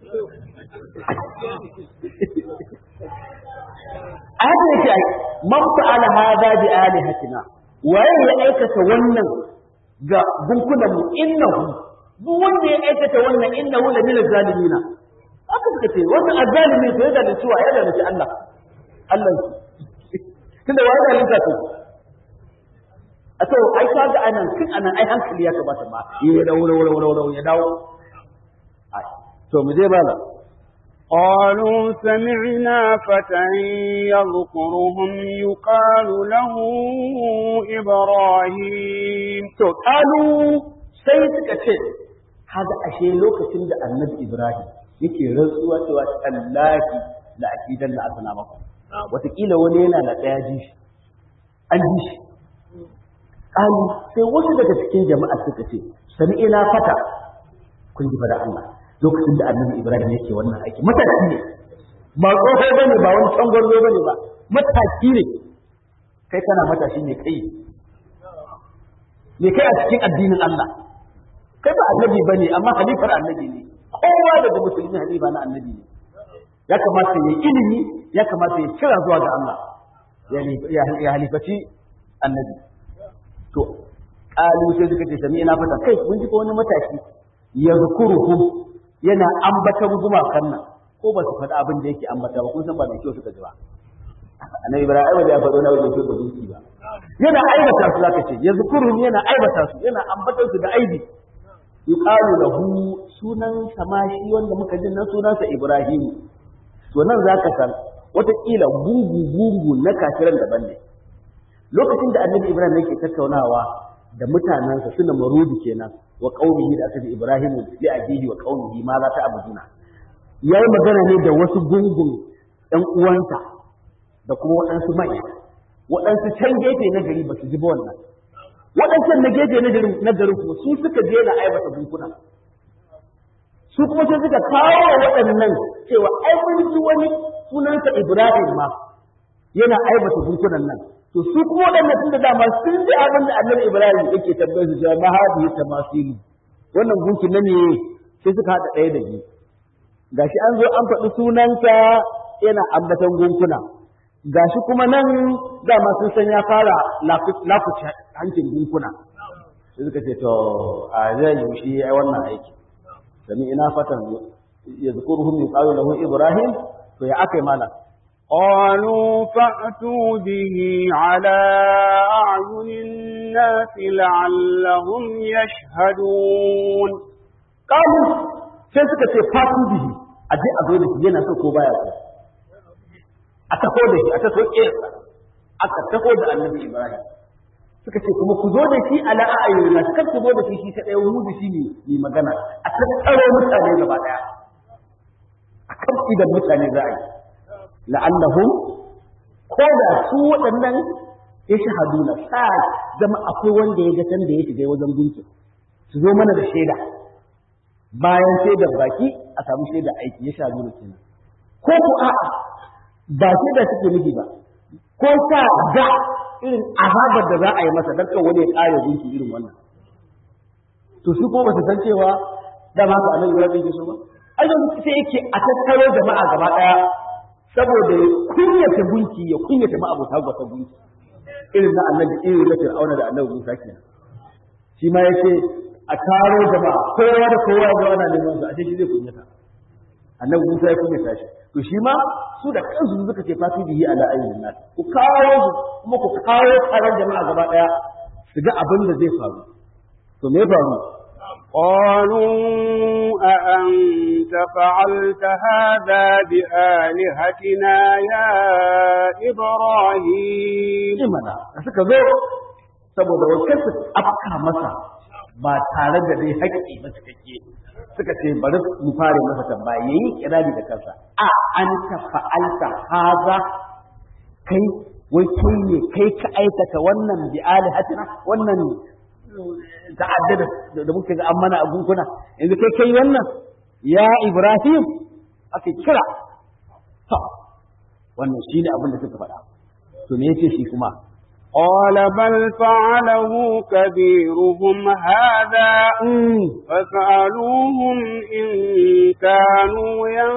a haka yake ai man fa'ala hada bi alihatina waye ya aikata wannan ga gunkunan mu innahu duk wanda ya aikata wannan innahu la min zalimina haka suka ce wannan azzalimi to ya zalunci wa ya zalunci Allah Allah tunda wa ya zalunta to a to ai ka ga anan kin anan ai hankali ya kamata ma ya dawo dawo dawo dawo ya dawo ai to mu je bala قالوا سمعنا فتى يذكرهم يقال له إبراهيم to kalu sai suka ce hada ashe lokacin da annabi Ibrahim yake rantsuwa cewa tallahi la akidan la asna maku wataƙila wani yana da ɗaya ji shi an ji shi kalu sai wasu daga cikin jama'a suka ce sami ina fata kun ji da Allah lokacin da annabi Ibrahim yake wannan aiki mataki ne ba tsoho bane ba wani tsangwarzo bane ba mataki ne kai kana matashi ne kai ne kai a cikin addinin Allah kai ba annabi bane amma halifar annabi ne kowa daga musulmi halifa na annabi ne ya kamata ya ilimi ya kamata ya kira zuwa ga Allah ya halifaci annabi to kalu sai suka ce sami ina fata kai mun ji ko wani matashi ya zukuruhum yana ambatan gumakan nan ko ba su faɗi abin da yake ambata ba kun san ba mai kyau suka ji ba annabi ibrahim ai ba ya faɗo na wajen kyau da gunki ba yana aibata su zaka ce yazkuruhum yana aibata su yana ambatan su da aibi yuqalu lahu sunan samashi wanda muka ji nan sunansa ibrahim to nan zaka san wataƙila gungu gungu na kafiran daban ne lokacin da annabi ibrahim yake tattaunawa da mutanensa suna marudi kenan wa qaumihi da aka ibrahim li abihi wa qaumihi ma za ta abuduna yayi magana ne da wasu gungun ɗan uwansa da kuma waɗansu manya waɗansu can gefe na gari ba su ji ba wannan waɗancan na gefe na gari kuma su suka je na aibata gunkuna su kuma sai suka kawo wa waɗannan cewa ai mun ji wani sunansa Ibrahim ma yana aibata gunkunan nan to su kuma waɗannan tun da dama sun ji abin da annabi Ibrahim yake tambayar su cewa mahadi ta masilu wannan gunkin nan ne sai suka haɗa ɗaya da biyu gashi an zo an faɗi sunanka yana ambatan gunkuna gashi kuma nan dama sun san ya fara lakuce hancin gunkuna sai suka ce to a zai yi shi ai wannan aiki sami ina fatan ya zukuruhum yuqalu lahu ibrahim to ya akai mana قالوا فأتوا به على أعين الناس لعلهم يشهدون قالوا sai suka ce fatu bihi a je a zo da shi yana so ko baya so a taho da shi a taho ƙesa aka taho da annabi ibrahim suka ce kuma ku zo da shi ala a'ayyuna kar ku zo da shi shi kadai mu da shi ne mai magana a tattaro mutane gaba daya a kan idan mutane za a yi la'annahum ko da su waɗannan ya shahaduna sa zama akwai wanda ya ga da ya shiga wajen gunki su zo mana da shaida bayan shaidar baki a samu shaidar aiki ya shahaduna kenan ko ku a'a ba shaida suke nufi ba ko sa ga irin azabar da za a yi masa dan kan wani ya kare gunki irin wannan to su ko ba su san cewa da ma ka annabi ya bin su ba Allah sai yake a tattaro jama'a gaba daya saboda ya kunyata gunki ya kunyata ma abota gwata gunki irin na annabi irin na fir'auna da annabi Musa kenan shi ma yace a taro jama'a kowa da kowa ga wannan neman su a ce shi zai kunyata annabi Musa ya kunyata shi to shi ma su da kansu suka ce fatu bihi ala ayyuhin nas ku kawo su kuma ku kawo taron jama'a gaba daya su ga abin da zai faru to me faru قالوا أأنت فعلت هذا بآلهتنا يا إبراهيم imana da suka zo saboda wakil su afka masa ba tare da dai haƙƙi ba cikakke suka ce bari mu fare masa tambaya yayi kirari da kansa a an ta fa'alta haza kai wai kai ne kai ka aikata wannan bi alihatina wannan ta'addada da muke ga an mana a gunkuna yanzu kai kai wannan ya Ibrahim aka kira to wannan shine abin da suka faɗa to me yace shi kuma قال بل فعله كبيرهم هذا فاسألوهم إن كانوا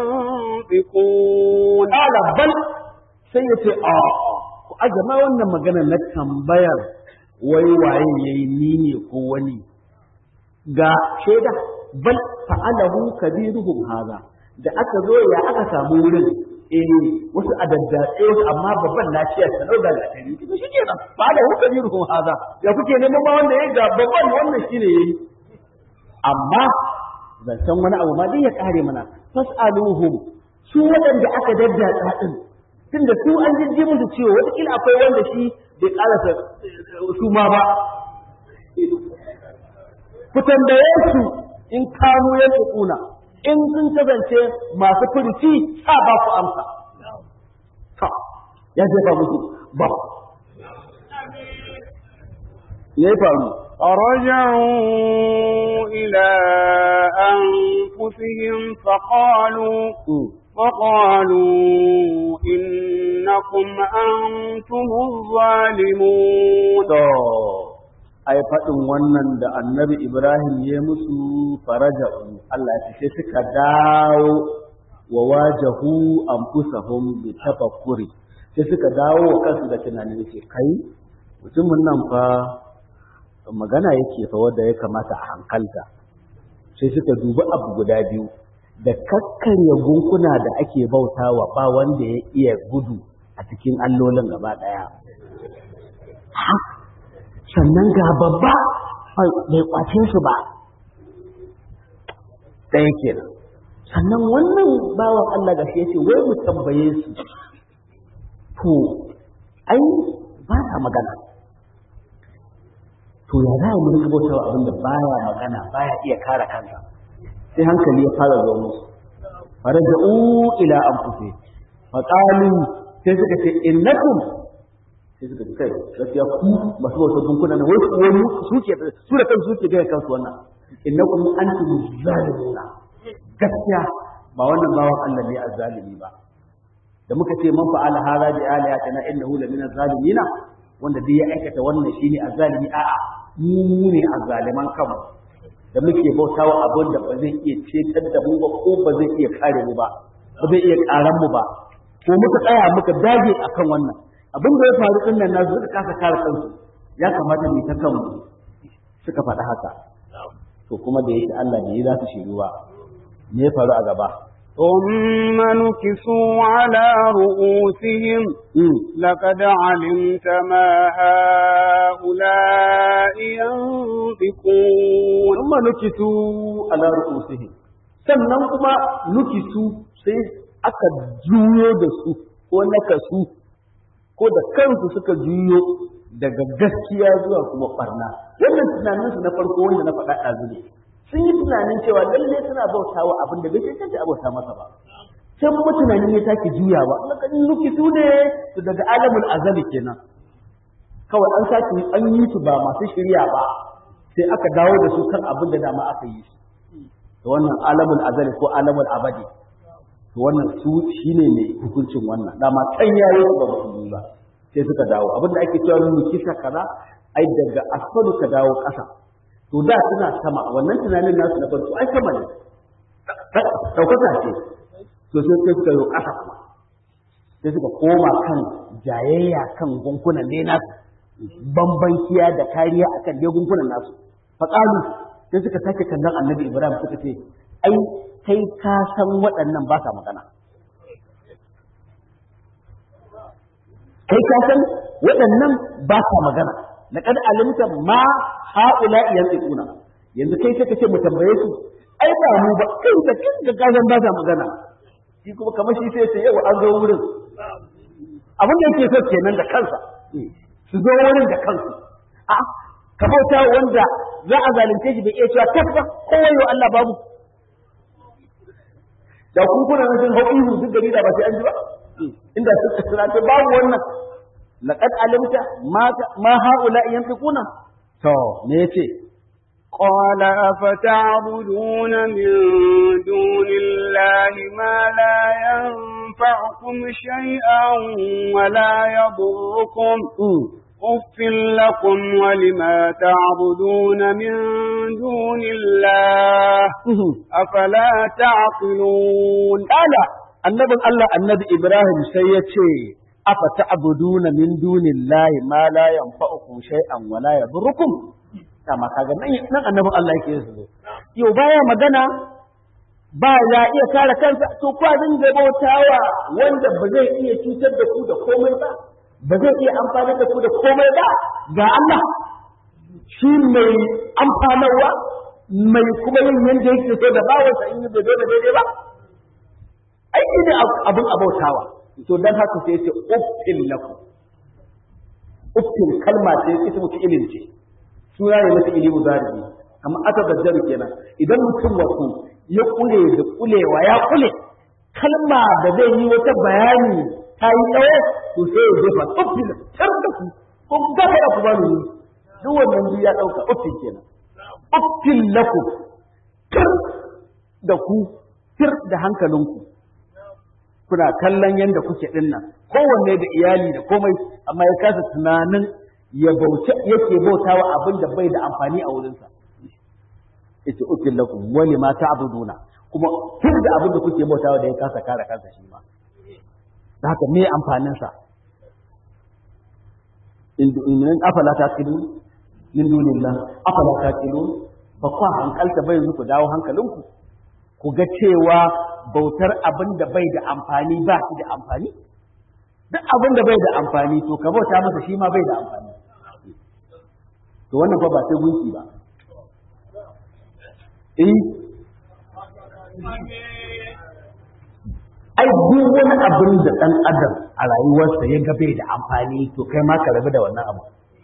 ينطقون قال بل سيتي آه ku azama wannan magana na tambayar wai waye yayi ni ne ko wani ga shaida bal fa'alahu kabiruhum haza da aka zo ya aka samu wurin eh wasu a daddatse wasu amma babban lafiyar ta dauka da tari to shi kenan fa'alahu kabiruhum haza ya kuke neman ma wanda yayi ga babban wannan shine yayi amma zancen wani abu ma dai ya kare mana fas'aluhum su waɗanda aka daddatsa din tunda su an jijji musu ciwo wataƙila akwai wanda shi bai ƙarasa su ma ba ku tambaye su in kanu ya kuna in sun kasance masu furici sa ba ku amsa ta ya jefa musu ba ya yi faru فرجعوا إلى أنفسهم فقالوا وقالوا إنكم أنتم الظالمون to ai faɗin wannan da annabi Ibrahim ya musu faraja'u Allah ya ce suka dawo wa wajahu anfusahum bi tafakkuri sai suka dawo wa kansu da tunanin ce kai mutumin nan fa magana yake fa wanda ya kamata a hankalta sai suka dubi abu guda biyu da kakkarya gunkuna da ake bautawa ba wanda ya iya gudu a cikin allolin gaba ɗaya. Sannan ga babba bai kwace su ba, ɗaya kenan. Sannan wannan bawan Allah ga shi ce wai mu tambaye su, to, ai ba sa magana. To ya za mu rinka bautawa abin da baya magana baya iya kare kansa. sai hankali ya fara zo musu faraja'u ila anfusi fa qalu sai suka ce innakum sai suka ce kai gaskiya ku masu bautar dunkuna na wai su wani su ke su da kansu suke gaya kansu wannan innakum antum zalimuna gaskiya ba wannan bawan Allah ne azzalimi ba da muka ce man fa'ala hada bi aliyatina innahu la min azzalimina wanda duk ya aikata wannan shine azzalimi a'a mu ne azzaliman kanmu da muke bautawa abin da ba zai iya cetar da mu ba ko ba zai iya kare mu ba ba zai iya karan mu ba ko muka tsaya muka dage akan wannan abin da ya faru din nan nasu suka kasa kare kansu ya kamata mu ta kanmu suka faɗi haka to kuma da yake Allah ne za su shiru ba me ya faru a gaba ثم نكسوا على رؤوسهم لقد علمت ما هؤلاء ينطقون ثم نكسوا على رؤوسهم sannan kuma nukisu sai aka juyo da su ko nakasu ko da kansu suka juyo daga gaskiya zuwa kuma barna wannan tunaninsu na farko wanda na faɗa ɗazu ne sun yi tunanin cewa lalle suna bautawa abin da bai cancanta a bauta masa ba sai kuma tunanin ya take juyawa lakan nuki su ne su daga alamul azali kenan kawai an sake an yi su ba masu shirya ba sai aka dawo da su kan abin da dama aka yi su to wannan alamul azali ko alamul abadi to wannan su shine ne hukuncin wannan dama kan yayi su ba musulmi ba sai suka dawo abin da ake cewa nuki kaza ai daga asfalu ka dawo ƙasa to da suna sama wannan tunanin nasu na farko ai sama ne ɗaukaka ce to sai sai suka yi ƙasa kuma sai suka koma kan jayayya kan gunkunan ne nasu bambankiya da kariya akan dai gunkunan nasu faƙalu sai suka sake kallon annabi ibrahim suka ce ai kai ka san waɗannan ba sa magana kai ka san waɗannan ba sa magana laqad alimta ma haula yantiquna yanzu kai sai ka ce mu tambaye su ai ba mu ba kai da kin ga gazan ba sa magana shi kuma kamar shi sai ce yau an zo wurin abin da yake so kenan da kansa su zo wurin da kansu a ka bauta wanda za a zalunce shi bai iya cewa tabba kowai wa Allah babu da kun kuna nan sun hau ihu duk gari da ba sai an ji ba inda suka tsira ta babu wannan laqad alimta ma ma haula yanfiquna to me yace قال أفتعبدون من دون الله ما لا ينفعكم شيئا ولا يضركم أف لكم ولما تعبدون من دون الله أفلا تعقلون قال النبي الله النبي إبراهيم سيتي أفتعبدون من دون الله ما لا ينفعكم شيئا ولا يضركم kama kaga nan nan annabin Allah yake su yau baya magana ba ya iya kare kansa to kwa dinga bautawa wanda ba zai iya cutar da ku da komai ba ba zai iya amfani da ku da komai ba ga Allah shi mai amfanarwa mai kuma yin yanda yake so da bawansa in yi bai da daidai ba aiki ne abin abautawa to dan haka sai ce uffin lakum uffin kalma ce ita mutu ilin ce suna ne mata ilimu zaribi amma aka gajjaru kenan idan mutum wasu ya kule da kulewa ya kule kalma da zai yi wata bayani ta yi tsawo to sai ya jefa uffin tar da ku ko gaba da ku ba ni duk wannan duk ya dauka uffin kenan uffin lakum tar da ku tir da hankalinku kuna kallon yadda kuke din nan kowanne da iyali da komai amma ya kasa tunanin ya bauta yake bautawa abin da bai da amfani a wurinsa yace ukil lakum wa lima ta'buduna kuma tun da abin da kuke bautawa da ya kasa kare kansa shi ma da haka me amfanin sa in in afala taqilu min dunillah afala taqilu fa kwa hankalta bai ku dawo hankalinku ku ku ga cewa bautar abin da bai da amfani ba shi da amfani duk abin da bai da amfani to ka bauta masa shi ma bai da amfani to wannan fa ba sai gunki ba eh ai duk wani abin da ɗan adam a rayuwarsa ya ga bai da amfani to kai ma ka rabu da wannan abu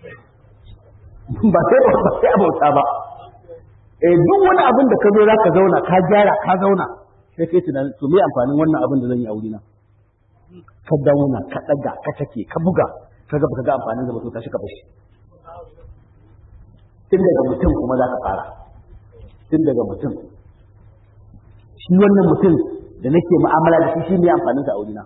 ba sai ba sai abauta ba eh duk wani abin da ka zo za ka zauna ka gyara ka zauna sai kai tunanin to me amfanin wannan abin da zan yi a wurina ka dauna ka ɗaga ka take ka buga ka ga baka ga amfanin da ba to tashi ka bashi tun daga mutum kuma za ka fara tun daga mutum shi wannan mutum da nake mu'amala da shi shi ne amfanin sa a wurina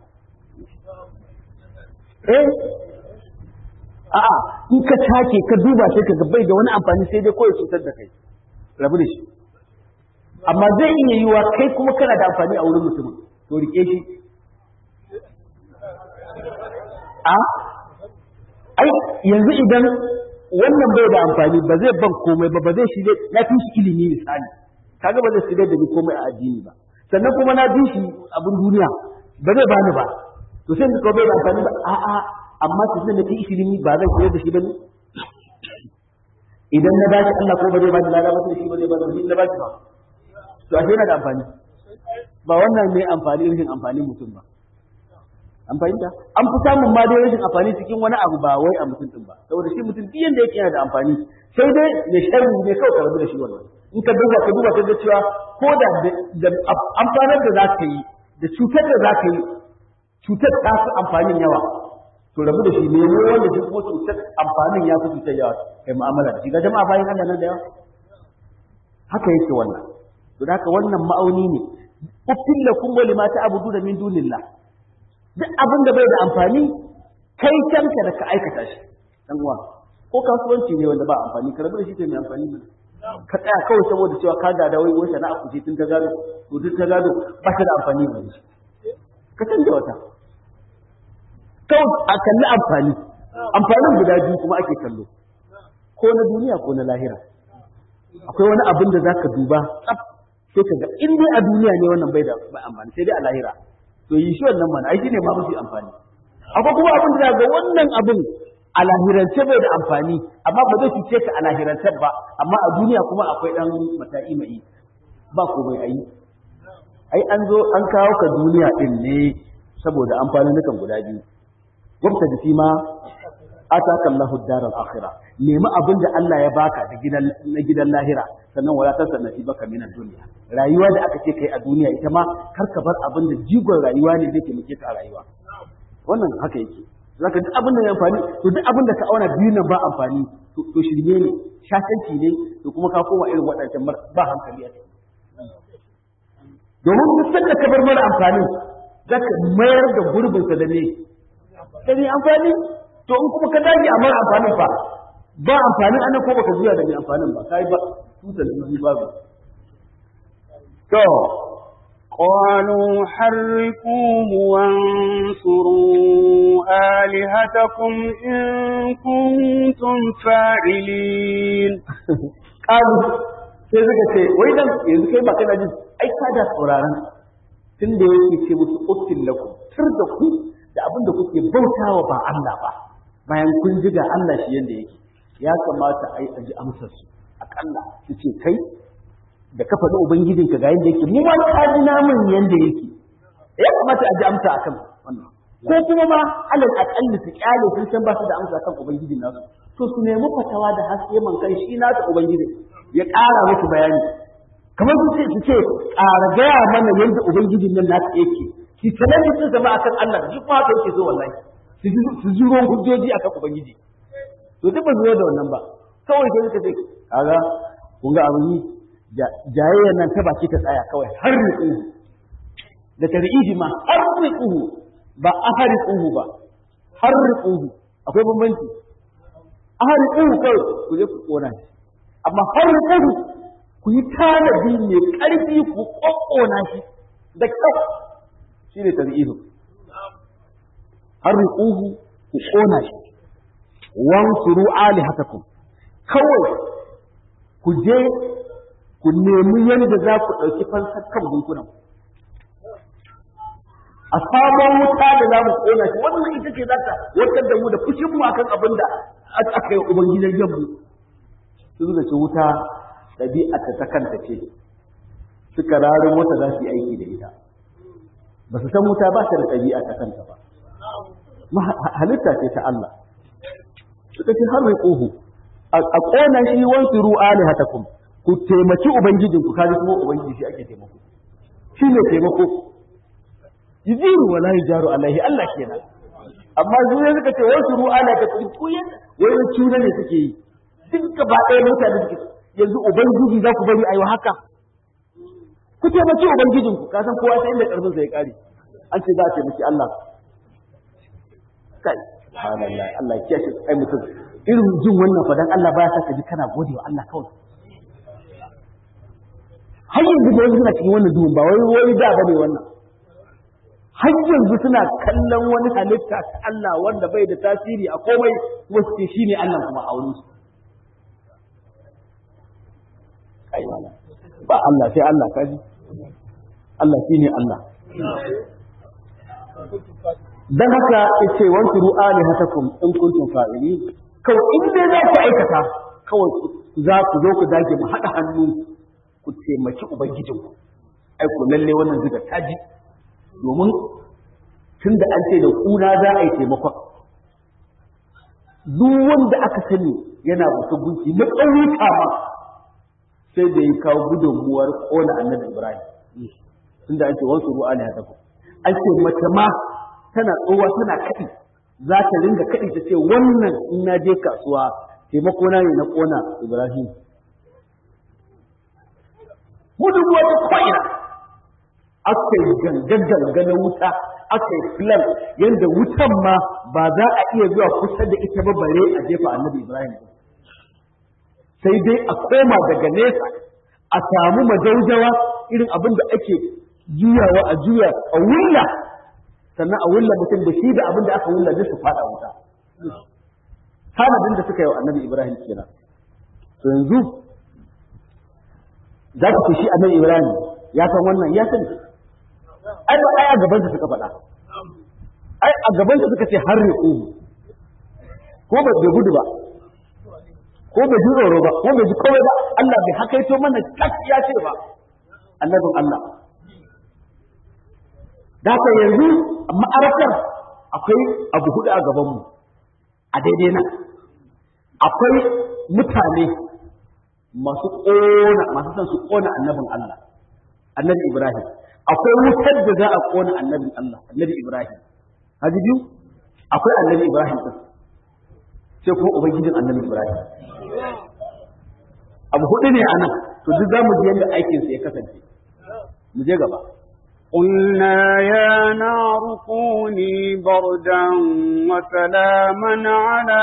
eh a'a in ka take ka duba sai ka ga bai da wani amfani sai dai kawai cutar da kai rabu da shi amma zai iya yiwa kai kuma kana da amfani a wurin mutumin to rike shi a ai yanzu idan wannan bai da amfani ba zai ban komai ba ba zai shi na fi shi ilimi misali kaga ba zai shigar da ni komai a addini ba sannan kuma na bi shi abin duniya ba zai bani ba to sai ka bai da amfani ba a'a amma su da fi ilimi ba zan koyar da shi ba ne idan na bashi Allah ko ba zai bani lada ba sai shi ba zai bani shi na bashi ba to ashe yana da amfani ba wannan ne amfani rashin amfani mutum ba an fahimta an fi samun ma dai rashin amfani cikin wani abu ba wai a mutum din ba saboda shi mutum duk yanda yake yana da amfani sai dai ya sharri ne kawai ka rabu da shi wannan in ka duba ka duba ka ga cewa ko da da amfanar da za ka yi da cutar da za ka yi cutar ta fi amfanin yawa to rabu da shi ne ne wanda shi kuma cutar amfanin ya fi cutar yawa kai mu'amala da shi ga jama'a bayan Allah nan da yawa haka yake wannan to da haka wannan ma'auni ne uffil lakum wa lima ta'budu da min dunillah duk abin da bai da amfani kai kanka da ka aikata shi dan uwa ko kasuwanci ne wanda ba amfani ka rabu da shi kai mai amfani ne ka tsaya kawai saboda cewa ka gada wai wai sana'a ku ce tun ta gado to tun ta gado ba ta da amfani ba ne ka canja wata kawai a kalli amfani amfanin guda biyu kuma ake kallo ko na duniya ko na lahira akwai wani abin da zaka duba tsaf sai ka ga in dai a duniya ne wannan bai da amfani sai dai a lahira to yi shi wannan mana ai shine ma mafi amfani akwai kuma abin da ga wannan abin a lahirance bai da amfani amma ba zai cuce ka a lahirance ba amma a duniya kuma akwai dan mata'i mai ba komai ayi ai an zo an kawo ka duniya din ne saboda amfanin nukan guda biyu wabta da ma ataka Allahu daral akhirah nemi abin da Allah ya baka da gidan na gidan lahira sannan wala tasar nasibaka min dunya rayuwa da aka ce kai a duniya ita ma kar ka bar abin da jigon rayuwa ne zai taimake ka a rayuwa wannan haka yake zaka duk abin da ya amfani to duk abin da ka auna biyu nan ba amfani to shirme ne shashanci ne to kuma ka koma irin waɗancan ba hankali a ciki domin duk sanda ka bar mara amfani zaka mayar da gurbinsa da ne da ne amfani to in kuma ka dage a mara amfanin fa ba amfanin anan ko baka juya da mai amfanin ba kai ba tutar jiji babu to قالوا حرقوه وانصروا آلهتكم إن كنتم فاعلين قالوا sai suka ce wai dan yanzu kai ba kana jin ai ka da sauraron tun da yake ce musu uffin lakum tur da ku da abin da kuke bautawa ba Allah ba bayan kun ji ga Allah shi yanda yake ya kamata ai aji amsar su akalla su ce kai da ka faɗi ubangijin ka ga yanda yake mu ma ka ji namun yanda yake ya kamata aji amsa akan wannan ko kuma ma alal akalli su kyale sun san ba su da amsa kan ubangijin nasu to su nemi fatawa da haske man kan shi nasu ubangijin ya ƙara musu bayani kamar su ce su ce ƙara gaya mana yadda ubangijin nan nasu yake ki sanar sun zama akan Allah duk ma haka yake so wallahi su ji ruwan hujjoji akan ubangiji to duk ba zuwa da wannan ba kawai sai suka ce kaga kun ga abin yi jayayyar nan ta baki ta tsaya kawai har riƙuhu da tarihi ma har riƙuhu ba a har riƙuhu ba har riƙuhu akwai bambanci a har riƙuhu kawai ku je ku ƙona shi amma har riƙuhu ku yi tanadi mai ƙarfi ku ƙwaƙƙona shi da kyau shi ne tarihi har riƙuhu ku ƙona shi wansuru alihatakum kawai ku je ku ku nemi yadda za ku ɗauki fansar kan gunkunan a sabon wuta da za mu kona shi wannan ita ce za ta warkar da mu da fushin mu akan abin da aka yi ubangijan yammu sun zaci wuta ɗabi'a ta kanta ce suka rarin wata za su yi aiki da ita ba su san wuta ba ta da ɗabi'a ta kanta ba halitta ce ta Allah suka ce har ƙohu a ƙona shi wansu ru'a ne hatakum ku taimaki ubangijinku kaji kuma ubangiji shi ake taimako shi ne taimako yujiru wala yujaru alaihi Allah kenan amma zuwa suka ce wasu ru'a ne ka ku wani cuna ne suke yi duk gaba ɗaya mutane suke yanzu ubangiji za ku bari a yi haka ku taimaki ubangijinku ka san kowa sai inda karfin sa ya kare an ce za a taimaki Allah kai subhanallah Allah ya kiyaye ai mutum irin jin wannan fadan Allah baya sa ka ji kana gode wa Allah kawai har yanzu da yanzu suna cikin wannan duhun ba wai wai da bane wannan har yanzu suna kallon wani halitta ta Allah wanda bai da tasiri a komai wasu ce shine Allah kuma a wurin su kai ba Allah sai Allah kaji Allah shine Allah dan haka yace wanki ru'ani hatakum in kuntum fa'ili kawai in dai za ku aikata kawai za ku zo ku dage mu haɗa hannu ku taimaki ubangijinku ai ku lalle wannan zuga taji domin tunda an ce da kuna za a yi taimakon duk wanda aka sani yana wata gunki na ƙauyuka ma sai da ya kawo gudunmuwar ƙona annabi ibrahim tunda an ce wasu ru'a ne haka an ce mace ma tana tsowa tana kaɗi za ta ringa kaɗi ta ce wannan in na je kasuwa taimako na ne na ƙona ibrahim gudunmuwa ta ko'ina aka yi gangan na wuta aka yi filan yadda wutan ma ba za a iya zuwa kusa da ita ba bare a jefa annabi Ibrahim sai dai a koma daga nesa a samu majaujawa irin abin da ake juyawa a juya a wulla sannan a wulla mutum da shi da abin da aka wulla duk su fada wuta tanadin da suka yi wa annabi Ibrahim kenan to yanzu za ka shi annabi Ibrahim ya san wannan ya sani ai ba ai a gaban sa suka faɗa ai a gaban sa suka ce har riƙo ko ba bai gudu ba ko bai ji tsoro ba ko bai ji kawai ba Allah bai hakaito mana kak ya ce ba annabin Allah da haka yanzu ma'arakar akwai abu hudu a gabanmu a daidai nan akwai mutane masu ƙona masu son su ƙona annabin Allah annabi Ibrahim akwai wutar da za a ƙona annabin Allah annabi Ibrahim haji biyu akwai annabi Ibrahim din sai kuma ubangijin annabi Ibrahim abu hudu ne anan to duk zamu ji yadda aikin sa ya kasance mu je gaba قلنا يا نار كوني بردا وسلاما على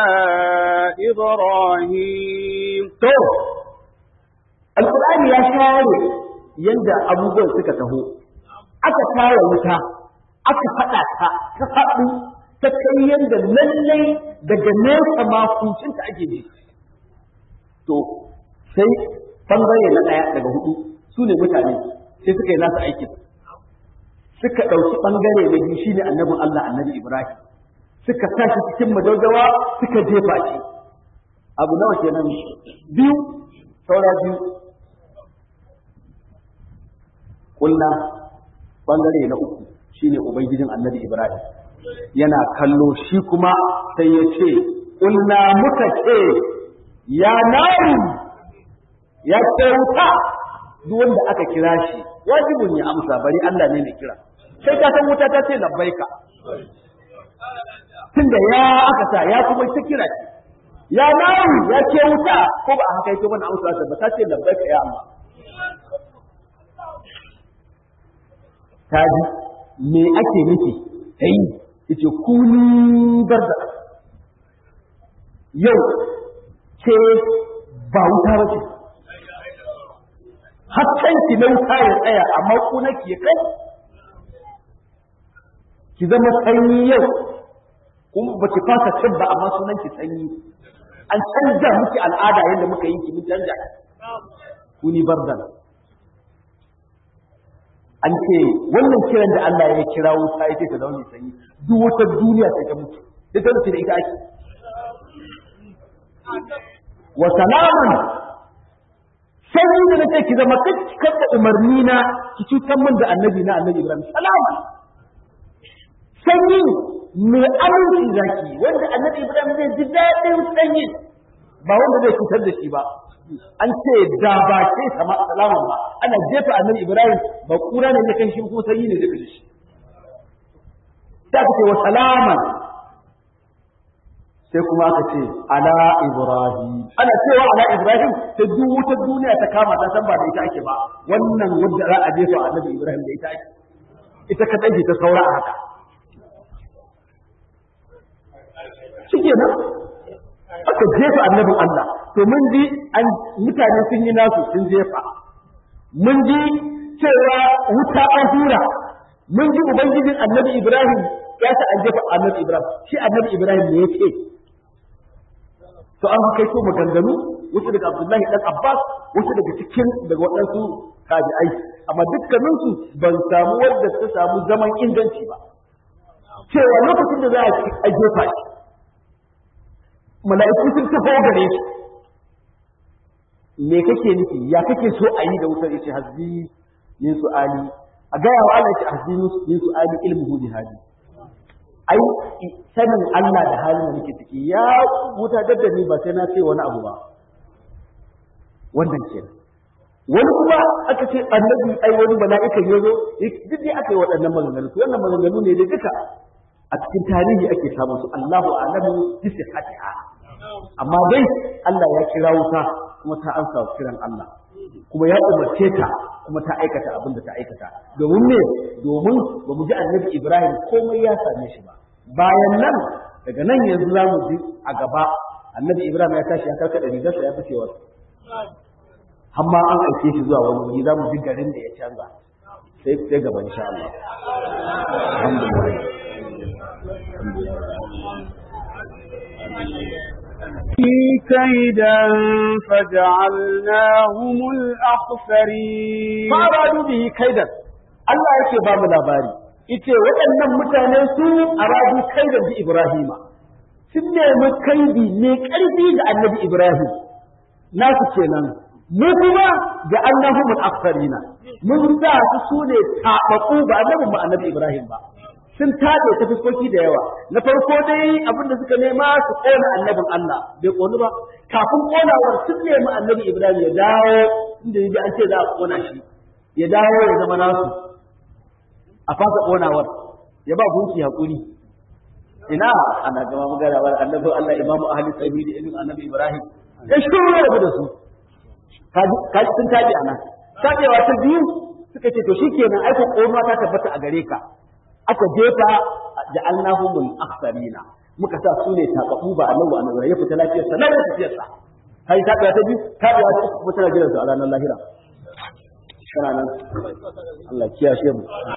إبراهيم to alqur'ani ya share yanda abubuwan suka taho aka tara wuta aka faɗa ta ta faɗu ta kai yanda lallai daga nesa ma kuncinta ake ji to sai bangare na ɗaya daga hudu su ne mutane sai suka yi nasu aikin suka ɗauki ɓangare na biyu shine annabin Allah annabi Ibrahim suka sa shi cikin madaugawa suka jefa shi abu nawa kenan biyu saura biyu kulna ɓangare na uku shine ubangijin annabi Ibrahim yana kallo shi kuma sai ya ce kulna muka ce ya naru ya ce wuta duk wanda aka kira shi wajibin ya amsa bari Allah ne mai kira sai ka san wuta ta ce labbaika tunda ya aka sa ya kuma ta kira shi ya naru ya ce wuta ko ba a haka yake mana amsa ba ta ce labbaika ya Allah ta ji me ake nufi sai yace kuni barda yau ce ba wuta ba ce hakan ki na wuta ya tsaya amma kuna ki ya kai ki zama sanyi yau kuma ba ki fasa cin ba amma sunan ki sanyi an canja miki al'ada yadda muka yi ki mun canja kuni bardan an ce wannan kiran da Allah ya kira wuta ita ta zaune sanyi duk wata duniya sai ta mutu da ta mutu da ita ake wa salaman sanyi da nake ki zama kakkar da umarni na ki cutar min da annabi na annabi Ibrahim salaman sanyi mai aminci zaki wanda annabi Ibrahim zai ji daɗin sanyi ba wanda zai cutar da shi ba an ce da ba ce sama salama ba ana jefa annabi Ibrahim ba kura ne da kan shi ko sanyi ne da shi ta ce wa salaman sai kuma aka ce ala Ibrahim ana cewa ala Ibrahim ta duk wutar duniya ta kama ta san ba da ita ake ba wannan wanda za a jefa annabi Ibrahim da ita ake ita kadai ta saura a haka shike nan aka jefa annabin Allah to mun ji an mutane sun yi nasu sun jefa mun ji cewa wuta an hura mun ji ubangijin annabi Ibrahim ya ta an jefa annabi Ibrahim shi annabi Ibrahim ne yake to an kai to maganganu wasu daga Abdullahi dan Abbas wasu daga cikin daga waɗansu tabi'ai amma dukkaninsu ban samu wanda ta samu zaman inganci ba cewa lokacin da za a jefa shi mala'iku sun tafi gare shi me kake nufi ya kake so a yi da wutar yace hasbi min su'ali a gaya wa Allah yace hasbi min su'ali ilmuhu bi hadi ai sanin Allah da halin da nake ciki ya wuta da ni ba sai na ce wani abu ba wannan kenan wani kuma aka ce annabi ai wani mala'ikan yazo duk dai aka yi waɗannan maganganu to wannan maganganu ne da duka a cikin tarihi ake samun su Allahu a'lamu bi sihhatiha amma dai Allah ya kira wuta kuma ta ansa kiran Allah kuma ya umarce ta kuma ta aikata abin da ta aikata domin me domin ba mu ji annabi Ibrahim komai ya same shi ba bayan nan daga nan yanzu za mu ji a gaba annabi Ibrahim ya tashi ya karkada rigarsa ya fice wasu amma an aike shi zuwa wani wuri za mu ji garin da ya canza sai sai gaba insha Allah alhamdulillah كيدا فجعلناهم الأخسرين faradu bihi kaidan Allah yake ba mu labari yace waɗannan mutane su aradu kaidan bi Ibrahima sun nemi kaidi ne ƙarfi ga Annabi Ibrahim nasu kenan mu kuma ga annahum al-aktharina mun sa su sune tabaku ba annabi mu Annabi Ibrahim ba sun tabe ta fuskoki da yawa na farko dai abin da suka nema su kona annabin Allah bai konu ba kafin konawar sun nemi annabi Ibrahim ya dawo inda yaji an ce za a kona shi ya dawo ya zama nasu a fasa konawar ya ba gunki hakuri ina ana gama magana wa annabi Allah imamu ahli sabili ibn annabi Ibrahim ya shuru da da su kaji sun tabi anan tabewa ta biyu suka ce to shikenan aiko konuwa ta tabbata a gare ka aka jefa da annahumul akhsarina muka sa su ne takabu ba annabi annabi ya fita lafiyar sa lafiya tafiyar sa kai ta ta biyu ta ta ta kuma tana jiran su a ranar lahira kana nan Allah kiyashe mu